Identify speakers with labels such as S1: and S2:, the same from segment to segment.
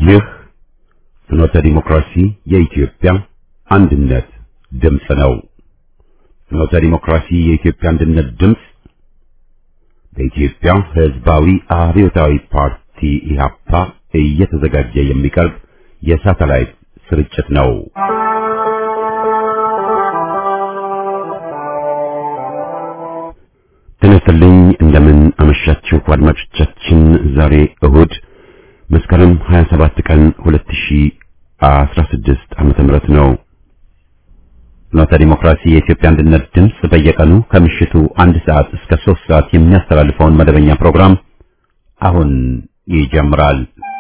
S1: ይህ ፍኖተ ዲሞክራሲ የኢትዮጵያ አንድነት ድምፅ ነው። ፍኖተ ዲሞክራሲ የኢትዮጵያ አንድነት ድምፅ በኢትዮጵያ ሕዝባዊ አብዮታዊ ፓርቲ ኢህአፓ እየተዘጋጀ የሚቀርብ የሳተላይት ስርጭት ነው። ተነስተልኝ እንደምን አመሻችሁ አድማጮቻችን። ዛሬ እሁድ መስከረም 27 ቀን 2016 ዓመተ ምህረት ነው። ፍኖተ ዲሞክራሲ የኢትዮጵያ አንድነት ድምፅ በየቀኑ ከምሽቱ አንድ ሰዓት እስከ 3 ሰዓት የሚያስተላልፈውን መደበኛ ፕሮግራም አሁን ይጀምራል።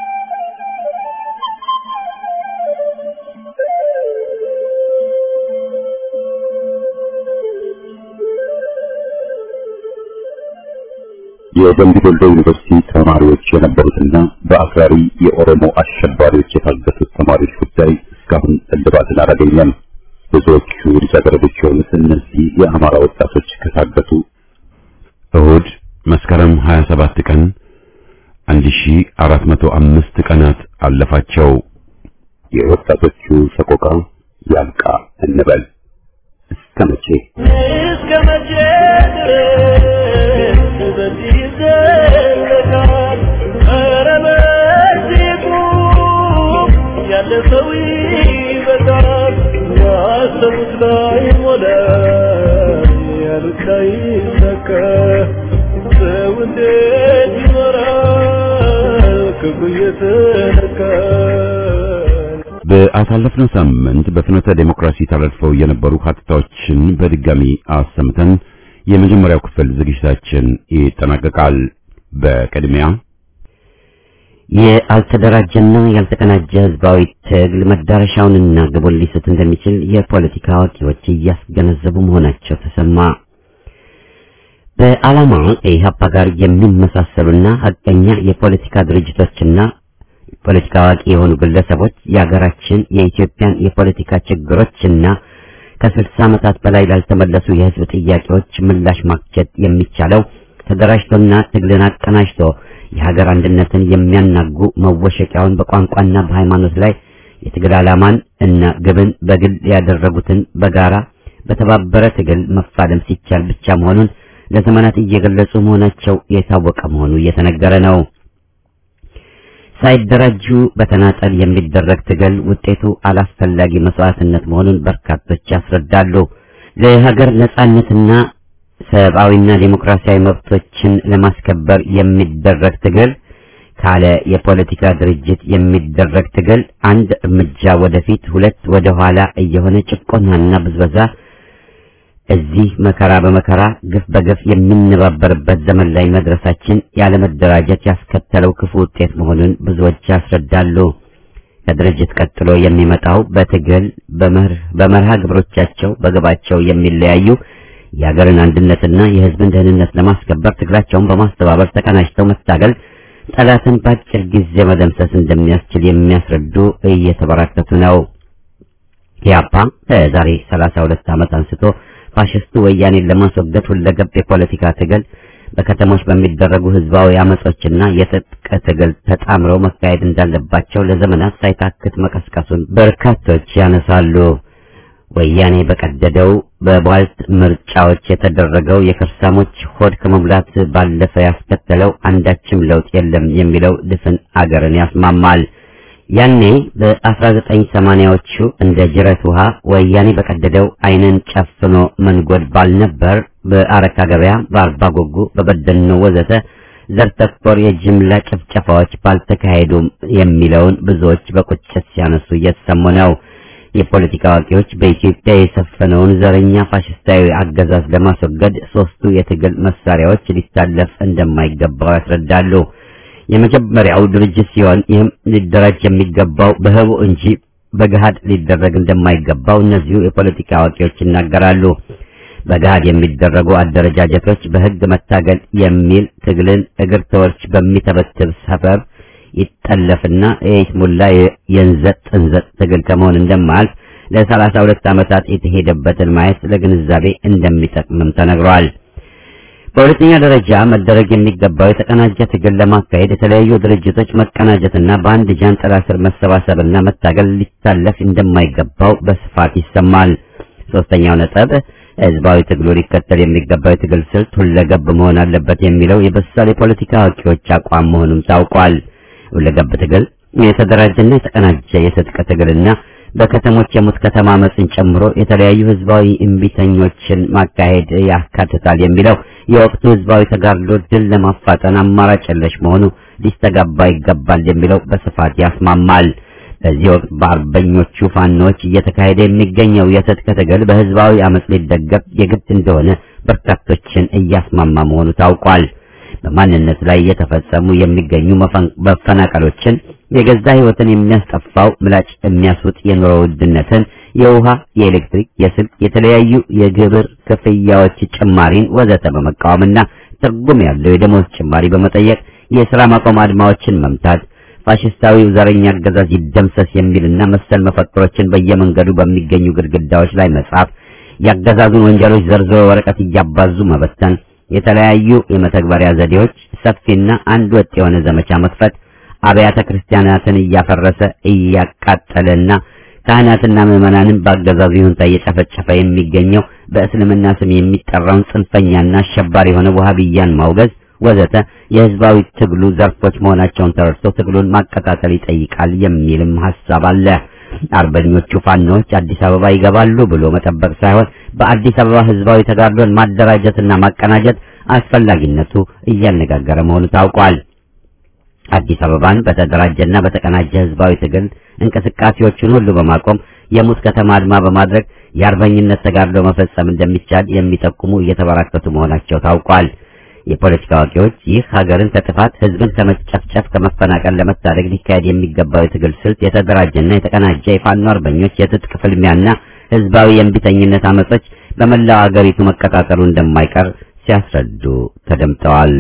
S1: የደምቢ ዶሎ ዩኒቨርሲቲ ተማሪዎች የነበሩትና በአክራሪ የኦሮሞ አሸባሪዎች የታገቱት ተማሪዎች ጉዳይ እስካሁን እልባትን አላገኘም። ብዙዎቹ ልጃገረዶች የሆኑት እነዚህ የአማራ ወጣቶች ከታገቱ እሁድ መስከረም 27 ቀን 1405 ቀናት አለፋቸው። የወጣቶቹ ሰቆቃ ያልቃ እንበል እስከ መቼ
S2: እስከ መቼ ድረስ በዚህ ይዘለቃል? ኧረ በዚህ ቁም፣ ያለ ሰው ይበቃል። ያሰቡት ላይ ሞላ፣ ያሉት ላይ ይሳካ። ሰው እንዴት ይኖራል ክፉ እየተነካ?
S1: በአሳለፍነው ሳምንት በፍኖተ ዴሞክራሲ ተላልፈው የነበሩ ሀተታዎችን በድጋሚ አሰምተን የመጀመሪያው ክፍል ዝግጅታችን ይጠናቀቃል። በቅድሚያ
S3: ያልተደራጀና ያልተቀናጀ ህዝባዊ ትግል መዳረሻውንና ግቡን ሊስት እንደሚችል የፖለቲካ አዋቂዎች እያስገነዘቡ መሆናቸው ተሰማ። በዓላማ ከኢህአፓ ጋር የሚመሳሰሉና ሀቀኛ የፖለቲካ ድርጅቶችና ፖለቲካ አዋቂ የሆኑ ግለሰቦች የሀገራችን የኢትዮጵያን የፖለቲካ ችግሮችና ከስልሳ ዓመታት በላይ ላልተመለሱ የህዝብ ጥያቄዎች ምላሽ ማግኘት የሚቻለው ተደራጅቶና ትግልን አቀናጅቶ የሀገር አንድነትን የሚያናጉ መወሸቂያውን በቋንቋና በሃይማኖት ላይ የትግል ዓላማን እና ግብን በግል ያደረጉትን በጋራ በተባበረ ትግል መፋለም ሲቻል ብቻ መሆኑን ለዘመናት እየገለጹ መሆናቸው የታወቀ መሆኑ እየተነገረ ነው። ሳይደራጁ በተናጠል የሚደረግ ትግል ውጤቱ አላስፈላጊ መስዋዕትነት መሆኑን በርካቶች ያስረዳሉ። ለሀገር ነጻነትና ሰብአዊና ዴሞክራሲያዊ መብቶችን ለማስከበር የሚደረግ ትግል ካለ የፖለቲካ ድርጅት የሚደረግ ትግል አንድ እርምጃ ወደፊት፣ ሁለት ወደ ኋላ እየሆነ ጭቆናና ብዝበዛ እዚህ መከራ በመከራ ግፍ በግፍ የሚነባበርበት ዘመን ላይ መድረሳችን ያለመደራጀት ያስከተለው ክፉ ውጤት መሆኑን ብዙዎች ያስረዳሉ። ከድርጅት ቀጥሎ የሚመጣው በትግል በመርሃ ግብሮቻቸው በግባቸው የሚለያዩ የሀገርን አንድነትና የሕዝብን ደህንነት ለማስከበር ትግላቸውን በማስተባበር ተቀናጅተው መታገል ጠላትን በአጭር ጊዜ መደምሰስ እንደሚያስችል የሚያስረዱ እየተበራከቱ ነው። ኢህአፓ ከዛሬ 32 ዓመት አንስቶ ፋሽስቱ ወያኔን ለማስወገድ ሁለገብ የፖለቲካ ትግል በከተሞች በሚደረጉ ህዝባዊ አመጾችና የትጥቅ ትግል ተጣምረው መካሄድ እንዳለባቸው ለዘመናት ሳይታክት መቀስቀሱን በርካቶች ያነሳሉ። ወያኔ በቀደደው በቧልት ምርጫዎች የተደረገው የከርሳሞች ሆድ ከመሙላት ባለፈ ያስከተለው አንዳችም ለውጥ የለም የሚለው ድፍን አገርን ያስማማል። ያኔ በ1980ዎቹ እንደ ጅረት ውሃ ወያኔ በቀደደው ዓይንን ጨፍኖ መንጎድ ባልነበር በአረካ ገበያ፣ በአርባ ጎጉ፣ በበደኖ ወዘተ ዘር ተኮር የጅምላ ጭፍጨፋዎች ባልተካሄዱም የሚለውን ብዙዎች በቁጭት ሲያነሱ እየተሰሙ ነው። የፖለቲካ አዋቂዎች በኢትዮጵያ የሰፈነውን ዘረኛ ፋሽስታዊ አገዛዝ ለማስወገድ ሶስቱ የትግል መሳሪያዎች ሊታለፍ እንደማይገባው ያስረዳሉ። የመጀመሪያው ድርጅት ሲሆን ይህም ሊደራጅ የሚገባው በህቡ እንጂ በገሃድ ሊደረግ እንደማይገባው እነዚሁ የፖለቲካ አዋቂዎች ይናገራሉ። በገሃድ የሚደረጉ አደረጃጀቶች በህግ መታገል የሚል ትግልን እግር ተወርች በሚተበትብ ሰበብ ይጠለፍና የይስሙላ የንዘጥ ጥንዘጥ ትግል ከመሆን እንደማያልፍ ለሰላሳ ሁለት ዓመታት የተሄደበትን ማየት ለግንዛቤ እንደሚጠቅምም ተነግሯል። በሁለተኛ ደረጃ መደረግ የሚገባው የተቀናጀ ትግል ለማካሄድ የተለያዩ ድርጅቶች መቀናጀትና በአንድ ጃንጥላ ስር መሰባሰብና መታገል ሊታለፍ እንደማይገባው በስፋት ይሰማል። ሶስተኛው ነጥብ ህዝባዊ ትግሉ ሊከተል የሚገባው የትግል ስልት ሁለገብ መሆን አለበት የሚለው የበሳል የፖለቲካ አዋቂዎች አቋም መሆኑም ታውቋል። ሁለገብ ትግል የተደራጀና የተቀናጀ የትጥቅ ትግልና በከተሞች የሙት ከተማ አመፅን ጨምሮ የተለያዩ ህዝባዊ እምቢተኞችን ማካሄድ ያካትታል የሚለው የወቅቱ ህዝባዊ ተጋድሎ ድል ለማፋጠን አማራጭ የለሽ መሆኑ ሊስተጋባ ይገባል የሚለው በስፋት ያስማማል። በዚህ ወቅት በአርበኞቹ ፋኖች እየተካሄደ የሚገኘው የትጥቅ ትግል በህዝባዊ አመፅ ሊደገፍ የግድ እንደሆነ በርካቶችን እያስማማ መሆኑ ታውቋል። በማንነት ላይ እየተፈጸሙ የሚገኙ መፈናቀሎችን፣ የገዛ ህይወትን የሚያስጠፋው ምላጭ የሚያስውጥ የኑሮ ውድነትን፣ የውሃ፣ የኤሌክትሪክ፣ የስልክ፣ የተለያዩ የግብር ክፍያዎች ጭማሪን ወዘተ በመቃወምና ትርጉም ያለው የደሞዝ ጭማሪ በመጠየቅ የሥራ ማቆም አድማዎችን መምታት ፋሽስታዊው ዘረኛ አገዛዝ ይደምሰስ የሚልና መሰል መፈክሮችን በየመንገዱ በሚገኙ ግድግዳዎች ላይ መጻፍ፣ ያገዛዙን ወንጀሎች ዘርዝሮ ወረቀት እያባዙ መበተን፣ የተለያዩ የመተግበሪያ ዘዴዎች ሰፊና አንድ ወጥ የሆነ ዘመቻ መክፈት፣ አብያተ ክርስቲያናትን እያፈረሰ እያቃጠለና ካህናትና ምዕመናንን በአገዛዙ ይሁንታ እየጨፈጨፈ የሚገኘው በእስልምና ስም የሚጠራውን ጽንፈኛና አሸባሪ የሆነ ወሃቢያን ማውገዝ ወዘተ የህዝባዊ ትግሉ ዘርፎች መሆናቸውን ተረድቶ ትግሉን ማቀጣጠል ይጠይቃል የሚልም ሐሳብ አለ። አርበኞቹ ፋኖች አዲስ አበባ ይገባሉ ብሎ መጠበቅ ሳይሆን በአዲስ አበባ ህዝባዊ ተጋድሎን ማደራጀትና ማቀናጀት አስፈላጊነቱ እያነጋገረ መሆኑ ታውቋል። አዲስ አበባን በተደራጀና በተቀናጀ ህዝባዊ ትግል እንቅስቃሴዎችን ሁሉ በማቆም የሙት ከተማ አድማ በማድረግ የአርበኝነት ተጋድሎ መፈጸም እንደሚቻል የሚጠቁሙ እየተበራከቱ መሆናቸው ታውቋል። የፖለቲካ አዋቂዎች ይህ ሀገርን ከጥፋት ህዝብን ከመጨፍጨፍ ከመፈናቀል ለመታደግ ሊካሄድ የሚገባው የትግል ስልት የተደራጀና የተቀናጀ የፋኖ አርበኞች የትጥቅ ፍልሚያና ህዝባዊ የእምቢተኝነት አመጾች በመላው ሀገሪቱ መቀጣጠሉ እንደማይቀር ሲያስረዱ ተደምጠዋል።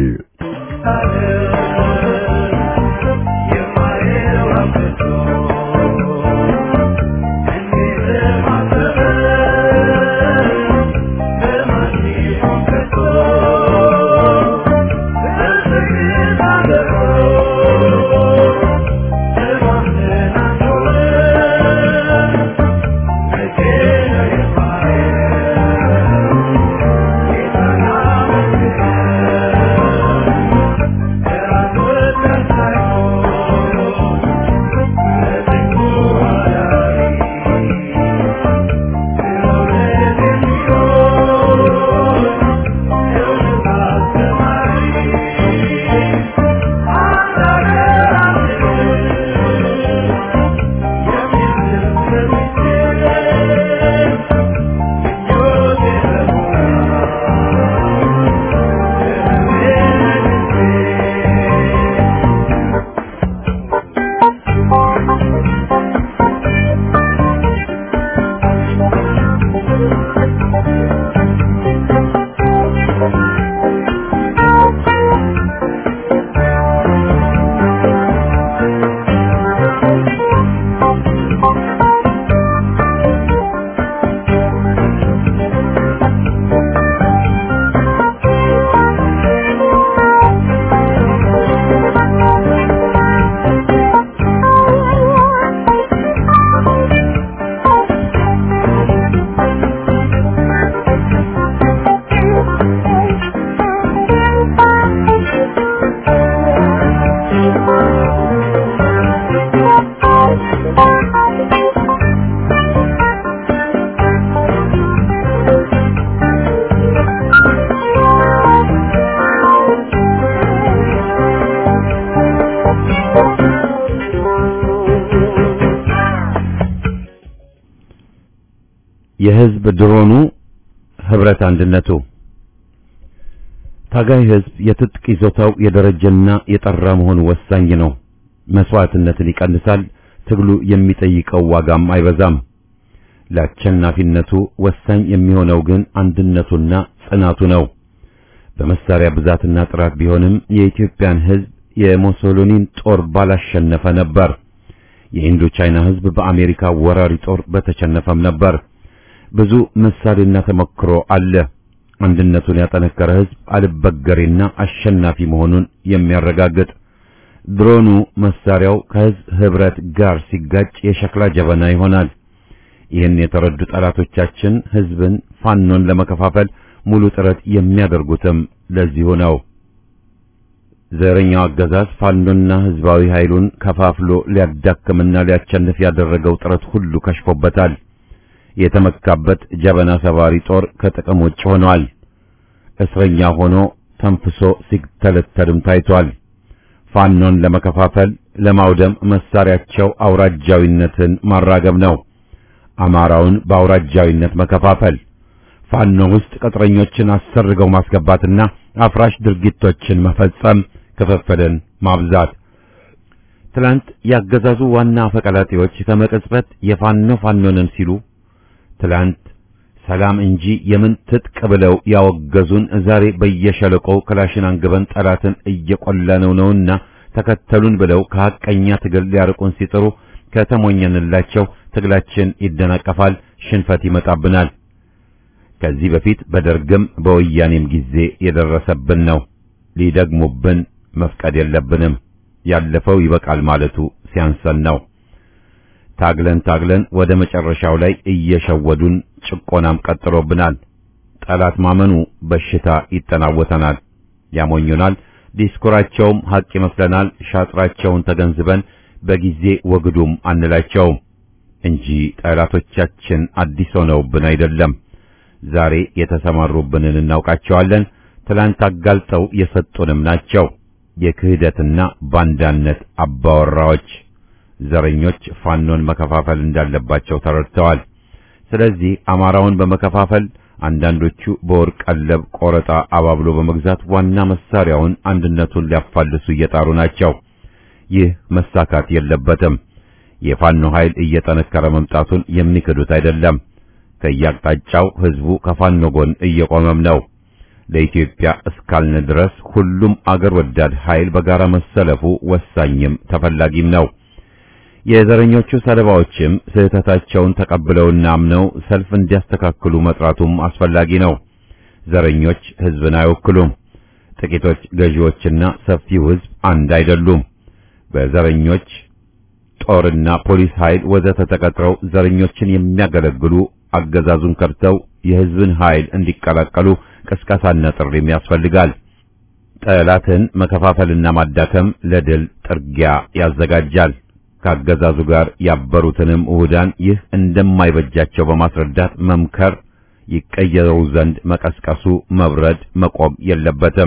S4: የህዝብ ድሮኑ ህብረት አንድነቱ ታጋይ ህዝብ የትጥቅ ይዞታው የደረጀና የጠራ መሆኑ ወሳኝ ነው። መስዋዕትነትን ይቀንሳል። ትግሉ የሚጠይቀው ዋጋም አይበዛም። ለአሸናፊነቱ ወሳኝ የሚሆነው ግን አንድነቱና ጽናቱ ነው። በመሳሪያ ብዛትና ጥራት ቢሆንም የኢትዮጵያን ህዝብ የሞሶሎኒን ጦር ባላሸነፈ ነበር። የኢንዶ ቻይና ህዝብ በአሜሪካ ወራሪ ጦር በተሸነፈም ነበር። ብዙ ምሳሌና ተሞክሮ አለ። አንድነቱን ያጠነከረ ህዝብ አልበገሬና አሸናፊ መሆኑን የሚያረጋግጥ ድሮኑ መሳሪያው ከህዝብ ህብረት ጋር ሲጋጭ የሸክላ ጀበና ይሆናል። ይህን የተረዱ ጠላቶቻችን ህዝብን ፋኖን ለመከፋፈል ሙሉ ጥረት የሚያደርጉትም ለዚሁ ነው። ዘረኛው አገዛዝ ፋኖና ህዝባዊ ኃይሉን ከፋፍሎ ሊያዳክምና ሊያቸንፍ ያደረገው ጥረት ሁሉ ከሽፎበታል። የተመካበት ጀበና ሰባሪ ጦር ከጥቅም ውጭ ሆኗል። እስረኛ ሆኖ ተንፍሶ ሲተለተልም ታይቷል። ፋኖን ለመከፋፈል ለማውደም መሳሪያቸው አውራጃዊነትን ማራገብ ነው። አማራውን በአውራጃዊነት መከፋፈል፣ ፋኖ ውስጥ ቅጥረኞችን አሰርገው ማስገባትና አፍራሽ ድርጊቶችን መፈጸም፣ ክፍፍልን ማብዛት። ትላንት ያገዛዙ ዋና አፈቀላጤዎች ከመቅጽበት የፋኖ ፋኖንን ሲሉ ትላንት ሰላም እንጂ የምን ትጥቅ ብለው ያወገዙን ዛሬ በየሸለቆው ክላሽን አንግበን ጠላትን እየቆላነው ነውና ተከተሉን ብለው ከሐቀኛ ትግል ሊያርቁን ሲጥሩ ከተሞኘንላቸው ትግላችን ይደናቀፋል፣ ሽንፈት ይመጣብናል። ከዚህ በፊት በደርግም በወያኔም ጊዜ የደረሰብን ነው። ሊደግሙብን መፍቀድ የለብንም። ያለፈው ይበቃል ማለቱ ሲያንሰን ነው። ታግለን ታግለን ወደ መጨረሻው ላይ እየሸወዱን ጭቆናም ቀጥሎብናል። ጠላት ማመኑ በሽታ ይጠናወተናል፣ ያሞኙናል። ዲስኩራቸውም ሐቅ ይመስለናል። ሻጥራቸውን ተገንዝበን በጊዜ ወግዱም አንላቸውም እንጂ ጠላቶቻችን አዲስ ሆነውብን አይደለም። ዛሬ የተሰማሩብንን እናውቃቸዋለን። ትላንት አጋልጠው የሰጡንም ናቸው። የክህደትና ባንዳነት አባወራዎች ዘረኞች ፋኖን መከፋፈል እንዳለባቸው ተረድተዋል። ስለዚህ አማራውን በመከፋፈል አንዳንዶቹ በወርቅ ቀለብ ቆረጣ አባብሎ በመግዛት ዋና መሳሪያውን አንድነቱን ሊያፋልሱ እየጣሩ ናቸው። ይህ መሳካት የለበትም። የፋኖ ኃይል እየጠነከረ መምጣቱን የሚክዱት አይደለም። ከያቅጣጫው ህዝቡ ከፋኖ ጎን እየቆመም ነው። ለኢትዮጵያ እስካልን ድረስ ሁሉም አገር ወዳድ ኃይል በጋራ መሰለፉ ወሳኝም ተፈላጊም ነው። የዘረኞቹ ሰለባዎችም ስህተታቸውን ተቀብለውና አምነው ሰልፍ እንዲያስተካክሉ መጥራቱም አስፈላጊ ነው። ዘረኞች ህዝብን አይወክሉም። ጥቂቶች ገዢዎችና ሰፊው ህዝብ አንድ አይደሉም። በዘረኞች ጦርና ፖሊስ ኃይል ወዘተ ተቀጥረው ዘረኞችን የሚያገለግሉ አገዛዙን ከድተው የህዝብን ኃይል እንዲቀላቀሉ ቅስቀሳና ጥሪም ያስፈልጋል። ጠላትን መከፋፈልና ማዳከም ለድል ጥርጊያ ያዘጋጃል። ከአገዛዙ ጋር ያበሩትንም እሁዳን ይህ እንደማይበጃቸው በማስረዳት መምከር፣ ይቀየሩ ዘንድ መቀስቀሱ መብረድ መቆም የለበትም።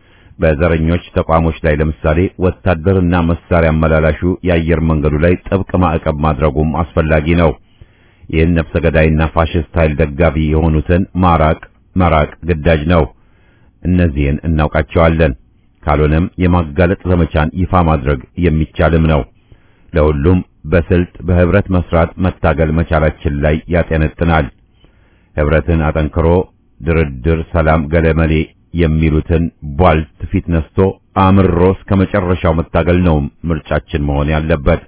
S4: በዘረኞች ተቋሞች ላይ ለምሳሌ ወታደርና መሳሪያ አመላላሹ የአየር መንገዱ ላይ ጥብቅ ማዕቀብ ማድረጉም አስፈላጊ ነው። ይህን ነፍሰ ገዳይና ፋሽስት ኃይል ደጋፊ የሆኑትን ማራቅ መራቅ ግዳጅ ነው። እነዚህን እናውቃቸዋለን። ካልሆነም የማጋለጥ ዘመቻን ይፋ ማድረግ የሚቻልም ነው። ለሁሉም በስልት በህብረት መስራት መታገል መቻላችን ላይ ያጠነጥናል። ህብረትን አጠንክሮ ድርድር፣ ሰላም፣ ገለመሌ የሚሉትን ቧልት ፊት ነስቶ አምሮ እስከ መጨረሻው መታገል ነው ምርጫችን መሆን ያለበት።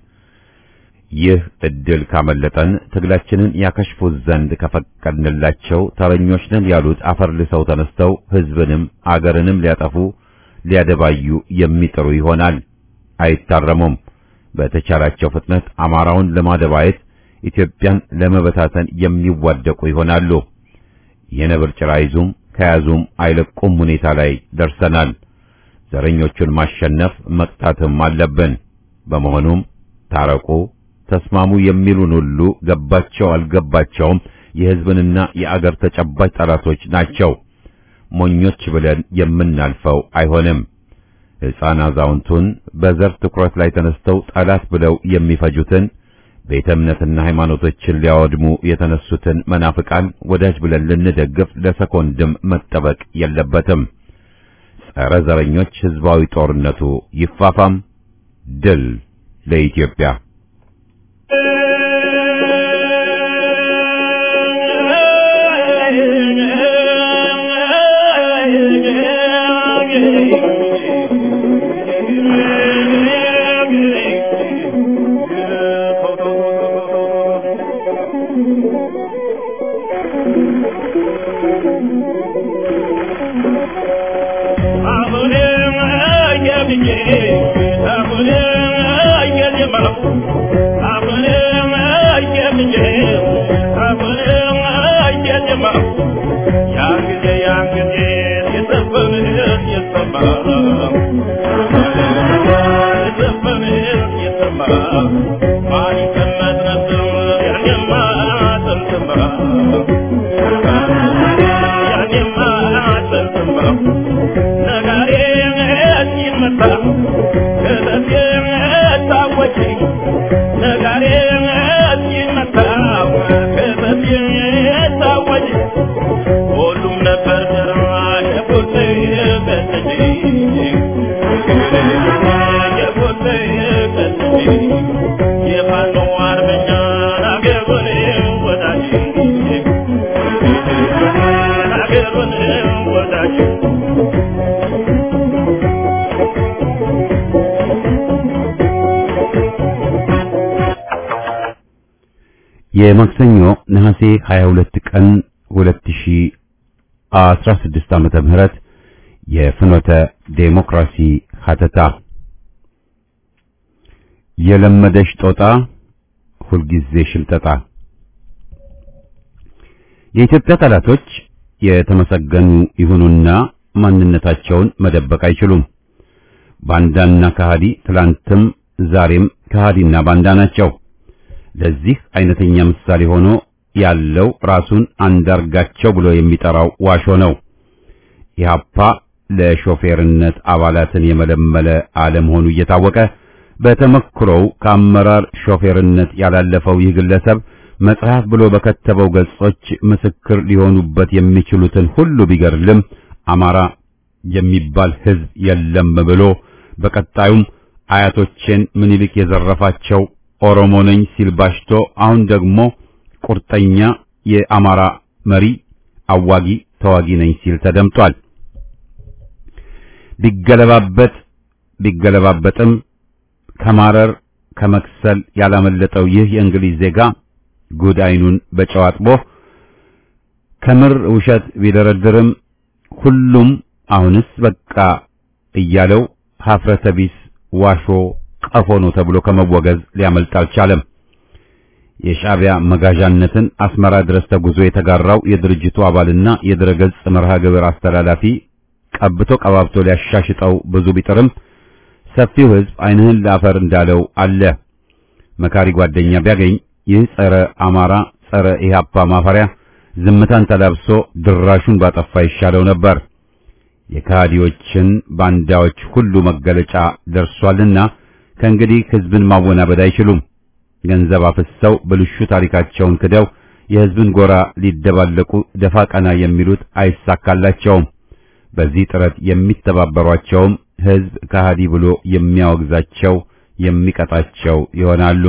S4: ይህ እድል ካመለጠን ትግላችንን ያከሽፉት ዘንድ ከፈቀድንላቸው ተረኞች ነን ያሉት አፈር ልሰው ተነስተው ህዝብንም አገርንም ሊያጠፉ ሊያደባዩ የሚጥሩ ይሆናል። አይታረሙም። በተቻላቸው ፍጥነት አማራውን ለማደባየት ኢትዮጵያን ለመበታተን የሚዋደቁ ይሆናሉ። የነብር ጭራ ይዙም ከያዙም አይለቁም ሁኔታ ላይ ደርሰናል። ዘረኞቹን ማሸነፍ መቅጣትም አለብን። በመሆኑም ታረቁ፣ ተስማሙ የሚሉን ሁሉ ገባቸው አልገባቸውም የህዝብንና የአገር ተጨባጭ ጠላቶች ናቸው። ሞኞች ብለን የምናልፈው አይሆንም። ሕፃን አዛውንቱን በዘር ትኩረት ላይ ተነስተው ጠላት ብለው የሚፈጁትን ቤተ እምነትና ሃይማኖቶችን ሊያወድሙ የተነሱትን መናፍቃን ወዳጅ ብለን ልንደግፍ ለሰኮንድም መጠበቅ የለበትም። ጸረ ዘረኞች ህዝባዊ ጦርነቱ ይፋፋም። ድል ለኢትዮጵያ።
S2: Thank you. ማን ይቀመጥ ነበር ያኔማ ጥንትማ ያኔማ ጥንትማ ነጋሪ ሲመታ ከበቴ ታወጪ ነጋሪ ሲመታ ከበቴ ታወጪ ሁሉም ነበር የቦቴ በተጂ የቦቴ በተጂ የፋኖ አርበኛ አገሩን ወዳጅ አገሩን ወዳጅ
S4: የማክሰኞ ነሐሴ 22 ቀን 2016 ዓመተ ምህረት የፍኖተ ዴሞክራሲ ሀተታ የለመደሽ ጦጣ ሁልጊዜ ሽምጠጣ የኢትዮጵያ ጠላቶች የተመሰገኑ ይሁኑና ማንነታቸውን መደበቅ አይችሉም። ባንዳና ከሃዲ ትላንትም ዛሬም ከሃዲና ባንዳ ናቸው። ለዚህ አይነተኛ ምሳሌ ሆኖ ያለው ራሱን አንዳርጋቸው ብሎ የሚጠራው ዋሾ ነው። ኢህአፓ ለሾፌርነት አባላትን የመለመለ አለመሆኑ እየታወቀ በተመክሮው ከአመራር ሾፌርነት ያላለፈው ይህ ግለሰብ መጽሐፍ ብሎ በከተበው ገጾች ምስክር ሊሆኑበት የሚችሉትን ሁሉ ቢገድልም አማራ የሚባል ሕዝብ የለም ብሎ በቀጣዩም አያቶቼን ምኒልክ የዘረፋቸው ኦሮሞ ነኝ ሲል ባሽቶ አሁን ደግሞ ቁርጠኛ የአማራ መሪ አዋጊ ተዋጊ ነኝ ሲል ተደምጧል። ቢገለባበጥ ቢገለባበጥም ከማረር ከመክሰል ያላመለጠው ይህ የእንግሊዝ ዜጋ ጉድ አይኑን በጨው አጥቦ ከምር ውሸት ቢደረድርም ሁሉም አሁንስ በቃ እያለው ሀፍረተ ቢስ ዋሾ ቀፎ ነው ተብሎ ከመወገዝ ሊያመልጥ አልቻለም። የሻዕቢያ መጋዣነትን አስመራ ድረስ ተጉዞ የተጋራው የድርጅቱ አባልና የድረገጽ መርሃ ግብር አስተላላፊ ቀብቶ ቀባብቶ ሊያሻሽጠው ብዙ ቢጥርም ሰፊው ሕዝብ ዓይንህን ለአፈር እንዳለው አለ። መካሪ ጓደኛ ቢያገኝ ይህ ጸረ አማራ ጸረ ኢህአፓ ማፈሪያ ዝምታን ተላብሶ ድራሹን ባጠፋ ይሻለው ነበር። የካዲዎችን ባንዳዎች ሁሉ መገለጫ ደርሷልና ከእንግዲህ ሕዝብን ማወናበድ አይችሉም። ገንዘብ አፍሰው ብልሹ ታሪካቸውን ክደው የሕዝብን ጎራ ሊደባለቁ ደፋ ቀና የሚሉት አይሳካላቸውም። በዚህ ጥረት የሚተባበሯቸውም ሕዝብ ከሃዲ ብሎ የሚያወግዛቸው የሚቀጣቸው ይሆናሉ።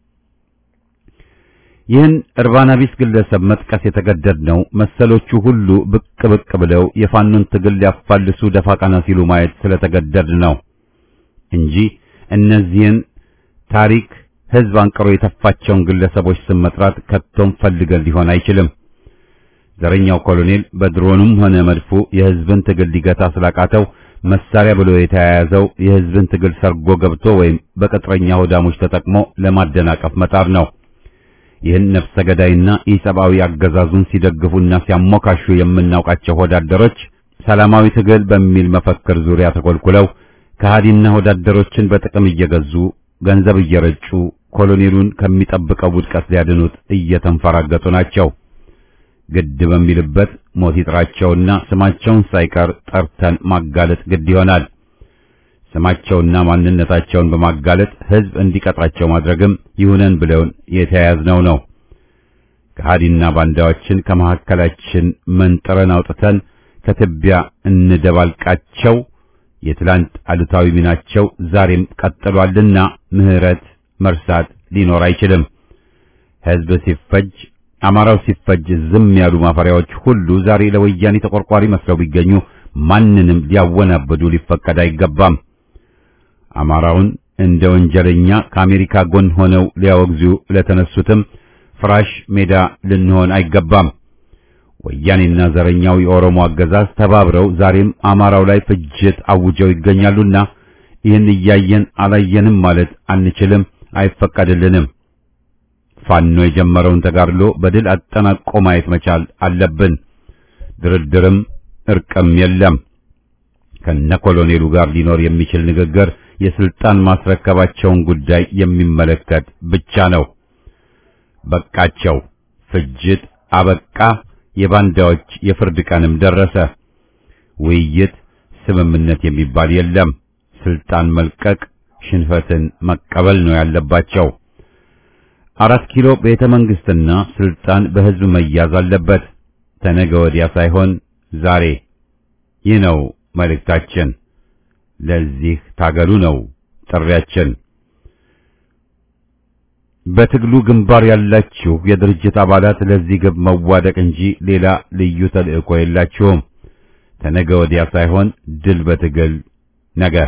S4: ይህን እርባና ቢስ ግለሰብ መጥቀስ የተገደድነው መሰሎቹ ሁሉ ብቅ ብቅ ብለው የፋኖን ትግል ሊያፋልሱ ደፋ ቀና ሲሉ ማየት ስለተገደድ ነው እንጂ እነዚህን ታሪክ ሕዝብ አንቅሮ የተፋቸውን ግለሰቦች ስም መጥራት ከቶም ፈልገን ሊሆን አይችልም። ዘረኛው ኮሎኔል በድሮኑም ሆነ መድፉ የሕዝብን ትግል ሊገታ ስላቃተው መሳሪያ ብሎ የተያያዘው የሕዝብን ትግል ሰርጎ ገብቶ ወይም በቅጥረኛ ሆዳሞች ተጠቅሞ ለማደናቀፍ መጣር ነው። ይህን ነፍሰ ገዳይና ኢሰብአዊ አገዛዙን ሲደግፉና ሲያሞካሹ የምናውቃቸው ወዳደሮች ሰላማዊ ትግል በሚል መፈክር ዙሪያ ተኮልኩለው ከሃዲና ወዳደሮችን በጥቅም እየገዙ ገንዘብ እየረጩ ኮሎኔሉን ከሚጠብቀው ውድቀት ሊያድኑት እየተንፈራገጡ ናቸው። ግድ በሚልበት ሞት ይጥራቸውና ስማቸውን ሳይቀር ጠርተን ማጋለጥ ግድ ይሆናል። ስማቸውና ማንነታቸውን በማጋለጥ ሕዝብ እንዲቀጣቸው ማድረግም ይሁነን ብለውን የተያያዝነው ነው። ከሃዲና ባንዳዎችን ከመካከላችን መንጥረን አውጥተን ከትቢያ እንደባልቃቸው የትላንት አሉታዊ ሚናቸው ዛሬም ቀጥሏልና ምሕረት መርሳት ሊኖር አይችልም። ሕዝብ ሲፈጅ አማራው ሲፈጅ ዝም ያሉ ማፈሪያዎች ሁሉ ዛሬ ለወያኔ ተቆርቋሪ መስለው ቢገኙ ማንንም ሊያወናብዱ ሊፈቀድ አይገባም። አማራውን እንደ ወንጀለኛ ከአሜሪካ ጎን ሆነው ሊያወግዙ ለተነሱትም ፍራሽ ሜዳ ልንሆን አይገባም። ወያኔና ዘረኛው የኦሮሞ አገዛዝ ተባብረው ዛሬም አማራው ላይ ፍጅት አውጀው ይገኛሉና ይህን እያየን አላየንም ማለት አንችልም፣ አይፈቀድልንም። ፋኖ የጀመረውን ተጋድሎ በድል አጠናቆ ማየት መቻል አለብን። ድርድርም እርቅም የለም። ከነ ኮሎኔሉ ጋር ሊኖር የሚችል ንግግር የስልጣን ማስረከባቸውን ጉዳይ የሚመለከት ብቻ ነው። በቃቸው፣ ፍጅት አበቃ፣ የባንዳዎች የፍርድ ቀንም ደረሰ። ውይይት፣ ስምምነት የሚባል የለም። ስልጣን መልቀቅ፣ ሽንፈትን መቀበል ነው ያለባቸው። አራት ኪሎ ቤተ መንግስትና ስልጣን በህዝብ መያዝ አለበት። ተነገ ወዲያ ሳይሆን ዛሬ። ይህ ነው መልእክታችን። ለዚህ ታገሉ ነው ጥሪያችን። በትግሉ ግንባር ያላችሁ የድርጅት አባላት ለዚህ ግብ መዋደቅ እንጂ ሌላ ልዩ ተልእኮ የላችሁም። ተነገ ወዲያ ሳይሆን ድል በትግል ነገ።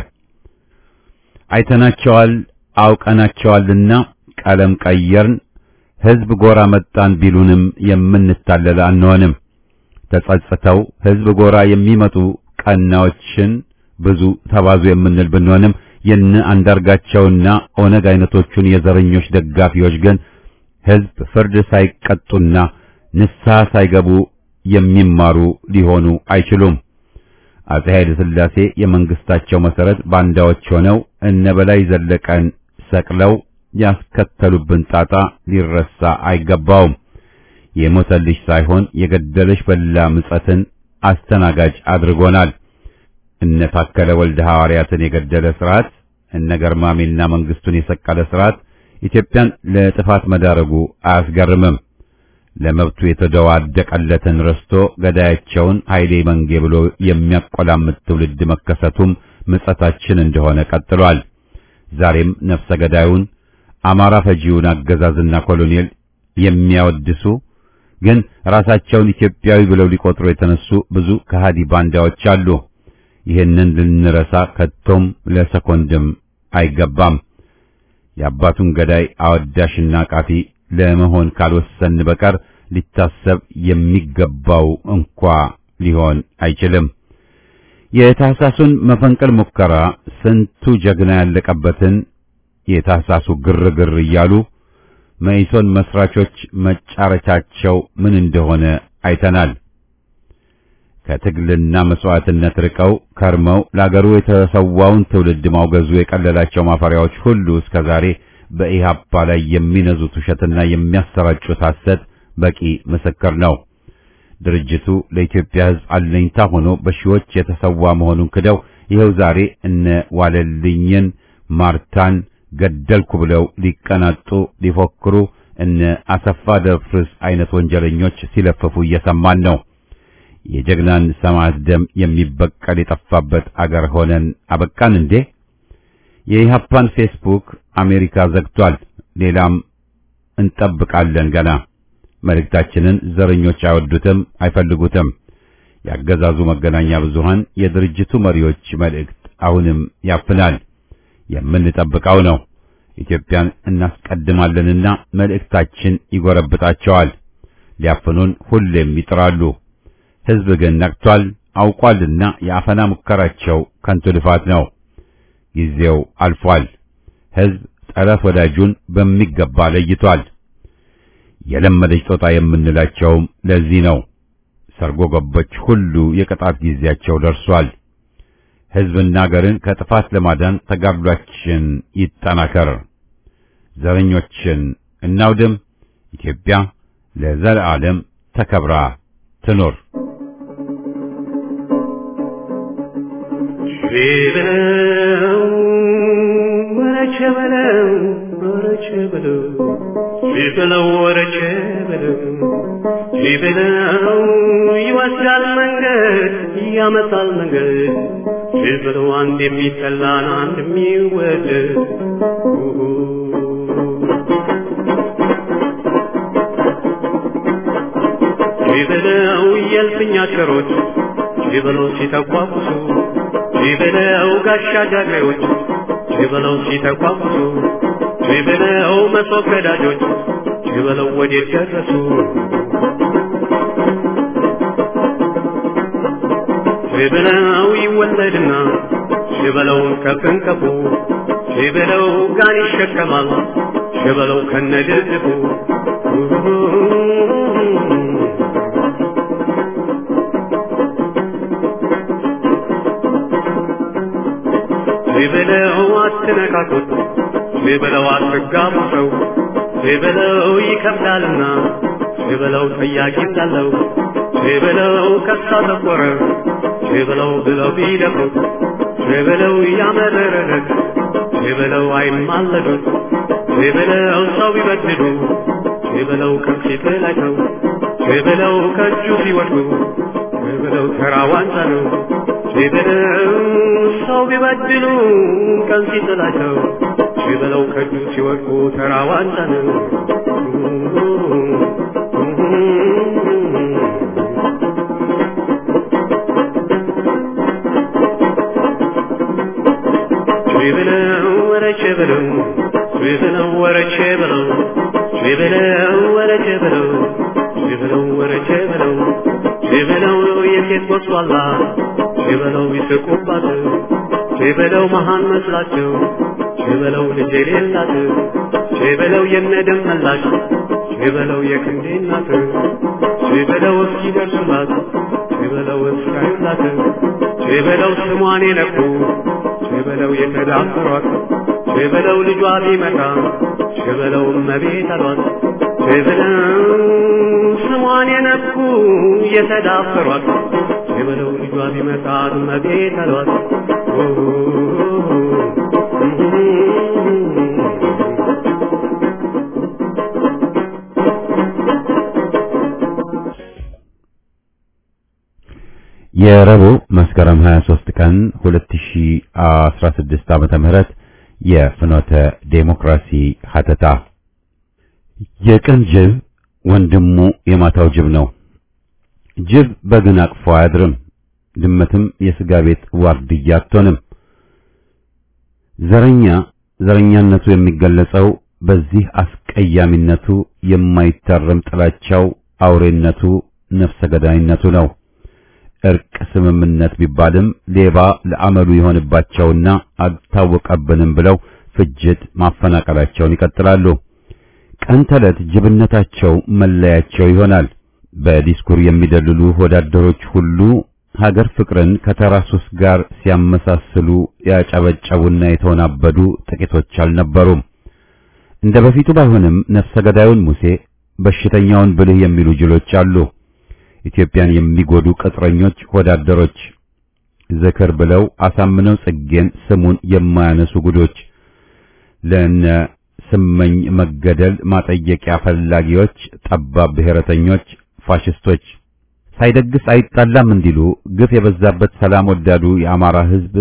S4: አይተናቸዋል አውቀናቸዋልና ቀለም ቀየርን፣ ህዝብ ጎራ መጣን ቢሉንም የምንታለል አንሆንም። ተጸጽተው ህዝብ ጎራ የሚመጡ ቀናዎችን ብዙ ተባዙ የምንል ብንሆንም የነ አንዳርጋቸውና ኦነግ አይነቶቹን የዘረኞች ደጋፊዎች ግን ህዝብ ፍርድ ሳይቀጡና ንስሐ ሳይገቡ የሚማሩ ሊሆኑ አይችሉም። አጼ ኃይለ ሥላሴ የመንግስታቸው መሰረት ባንዳዎች ሆነው እነ በላይ ዘለቀን ሰቅለው ያስከተሉብን ጣጣ ሊረሳ አይገባውም። የሞተልሽ ሳይሆን የገደለሽ በላ ምጸትን አስተናጋጅ አድርጎናል። እነ ታከለ ወልደ ሐዋርያትን የገደለ ስርዓት፣ እነ ገርማሜና መንግስቱን የሰቀለ ስርዓት ኢትዮጵያን ለጥፋት መዳረጉ አያስገርምም። ለመብቱ የተደዋደቀለትን ረስቶ ገዳያቸውን ኃይሌ መንጌ ብሎ የሚያቆላምጥ ትውልድ መከሰቱም ምጸታችን እንደሆነ ቀጥሏል። ዛሬም ነፍሰ ገዳዩን አማራ ፈጂውን አገዛዝና ኮሎኔል የሚያወድሱ ግን ራሳቸውን ኢትዮጵያዊ ብለው ሊቆጥሩ የተነሱ ብዙ ከሃዲ ባንዳዎች አሉ። ይህንን ልንረሳ ከቶም ለሰኮንድም አይገባም። የአባቱን ገዳይ አወዳሽና ቃፊ ለመሆን ካልወሰን በቀር ሊታሰብ የሚገባው እንኳ ሊሆን አይችልም። የታህሳሱን መፈንቅል ሙከራ ስንቱ ጀግና ያለቀበትን የታህሳሱ ግርግር እያሉ መኢሶን መስራቾች መጫረቻቸው ምን እንደሆነ አይተናል። ከትግልና መስዋዕትነት ርቀው ከርመው ለአገሩ የተሰዋውን ትውልድ ማውገዙ የቀለላቸው ማፈሪያዎች ሁሉ እስከ ዛሬ በኢህአፓ ላይ የሚነዙት ውሸትና የሚያሰራጩት ሐሰት በቂ ምስክር ነው። ድርጅቱ ለኢትዮጵያ ሕዝብ አለኝታ ሆኖ በሺዎች የተሰዋ መሆኑን ክደው ይኸው ዛሬ እነ ዋለልኝን ማርታን ገደልኩ ብለው ሊቀናጡ ሊፎክሩ እነ አሰፋ ደፍርስ አይነት ወንጀለኞች ሲለፍፉ እየሰማን ነው። የጀግናን ሰማዕት ደም የሚበቀል የጠፋበት አገር ሆነን አበቃን እንዴ? የኢህአፓን ፌስቡክ አሜሪካ ዘግቷል። ሌላም እንጠብቃለን ገና። መልእክታችንን ዘረኞች አይወዱትም፣ አይፈልጉትም። ያገዛዙ መገናኛ ብዙሃን የድርጅቱ መሪዎች መልእክት አሁንም ያፍናል። የምንጠብቀው ነው። ኢትዮጵያን እናስቀድማለንና መልእክታችን ይጎረብጣቸዋል። ሊያፍኑን ሁሌም ይጥራሉ። ሕዝብ ግን ነቅቷል፣ አውቋልና የአፈና ሙከራቸው ከንቱ ልፋት ነው። ጊዜው አልፏል። ሕዝብ ጠላት ወዳጁን በሚገባ ለይቷል። የለመደች ጦጣ የምንላቸውም ለዚህ ነው። ሰርጎ ገቦች ሁሉ የቅጣት ጊዜያቸው ደርሷል። ሕዝብና አገርን ከጥፋት ለማዳን ተጋድሏችን ይጠናከር። ዘረኞችን እናውድም። ኢትዮጵያ ለዘለዓለም ተከብራ ትኖር።
S2: ቢበለው ወረቸ በለው ወረቸ በለው ቢበለው ወረቸ በለው ቢበለው ይወስዳል መንገድ ያመጣል መንገድ ቢበለው አንድ የሚጠላን አንድ የሚወደድ ቢበለው የልፍኛ ቸሮች ቢበለው ሲተቋቁሱ ቢበለው ጋሻ ጃግሬዎች ቢበለው ሲተቋቁሱ ቢበለው መሶብ ገዳጆች ቢበለው ወዴት ደረሱ ቢበለው ይወለድና ቢበለው ከፍንከፉ ቢበለው ጋን ይሸከማል ቢበለው ከነድርድፉ ቢበለው አትነካኩት ሸበለው አትጋቡ ሰው ሸበለው ይከብዳልና ሸበለው ጠያቂ እንዳለው ሸበለው ከሳ ተቆረ ሸበለው ብለው ቢደፍሩት ሸበለው ያመረረለት ሸበለው አይማለዱት ሸበለው ሰው ቢበድሉ ሸበለው ከፊት ላይ ሰው ሸበለው ከእጁ ሲወድቁ ሸበለው ተራ ዋንጫ ነው ሸበለው ሰው ቢበድሉ ቀን ሲጥላቸው ሸበለው ከእጁ ሲወድቁ ተራ ዋንጫ ነው ሸበለው ወረቼ በለው ሸበለው ወረቼ በለው ሸበለው ወረቼ በለው ሸበለው ወረቼ በለው ሸበለው የሴት ወስዋላ ሸበለው ይስቁባት ሸበለው መሃን መስላቸው ሸበለው ልጅ የሌላት ሸበለው የነደም መላሽ ሸበለው የክንዴ እናት ሸበለው እስኪደርሱላት ሸበለው እስካዩላት ሸበለው ስሟን የነኩ ሸበለው የተዳፈሯት ሸበለው ልጇ ቢመጣ ሸበለው እመቤት አሏት ሸበለው ስሟን የነኩ የተዳፈሯት ሸበለው ልጇ ቢመጣ እመቤት አሏት
S4: የረቡዕ መስከረም 23 ቀን 2016 ዓመተ ምህረት የፍኖተ ዴሞክራሲ ሀተታ የቀን ጅብ ወንድሙ የማታው ጅብ ነው። ጅብ በግን አቅፎ አያድርም። ድመትም የስጋ ቤት ዋርድያ አትሆንም። ዘረኛ ዘረኛነቱ የሚገለጸው በዚህ አስቀያሚነቱ፣ የማይታረም ጥላቻው፣ አውሬነቱ፣ ነፍሰ ገዳይነቱ ነው። እርቅ ስምምነት ቢባልም ሌባ ለአመሉ የሆንባቸውና አልታወቀብንም ብለው ፍጅት ማፈናቀላቸውን ይቀጥላሉ። ቀን ተዕለት ጅብነታቸው መለያቸው ይሆናል። በዲስኩር የሚደልሉ ወዳደሮች ሁሉ ሀገር ፍቅርን ከተራ ሱስ ጋር ሲያመሳስሉ ያጨበጨቡና የተወናበዱ ጥቂቶች አልነበሩም። እንደ በፊቱ ባይሆንም ነፍሰ ገዳዩን ሙሴ፣ በሽተኛውን ብልህ የሚሉ ጅሎች አሉ። ኢትዮጵያን የሚጎዱ ቅጥረኞች ወዳደሮች ዝክር ብለው አሳምነው ጽጌን ስሙን የማያነሱ ጉዶች ለነ ስመኝ መገደል ማጠየቂያ ፈላጊዎች፣ ጠባብ ብሔረተኞች፣ ፋሽስቶች ሳይደግስ አይጣላም እንዲሉ ግፍ የበዛበት ሰላም ወዳዱ የአማራ ሕዝብ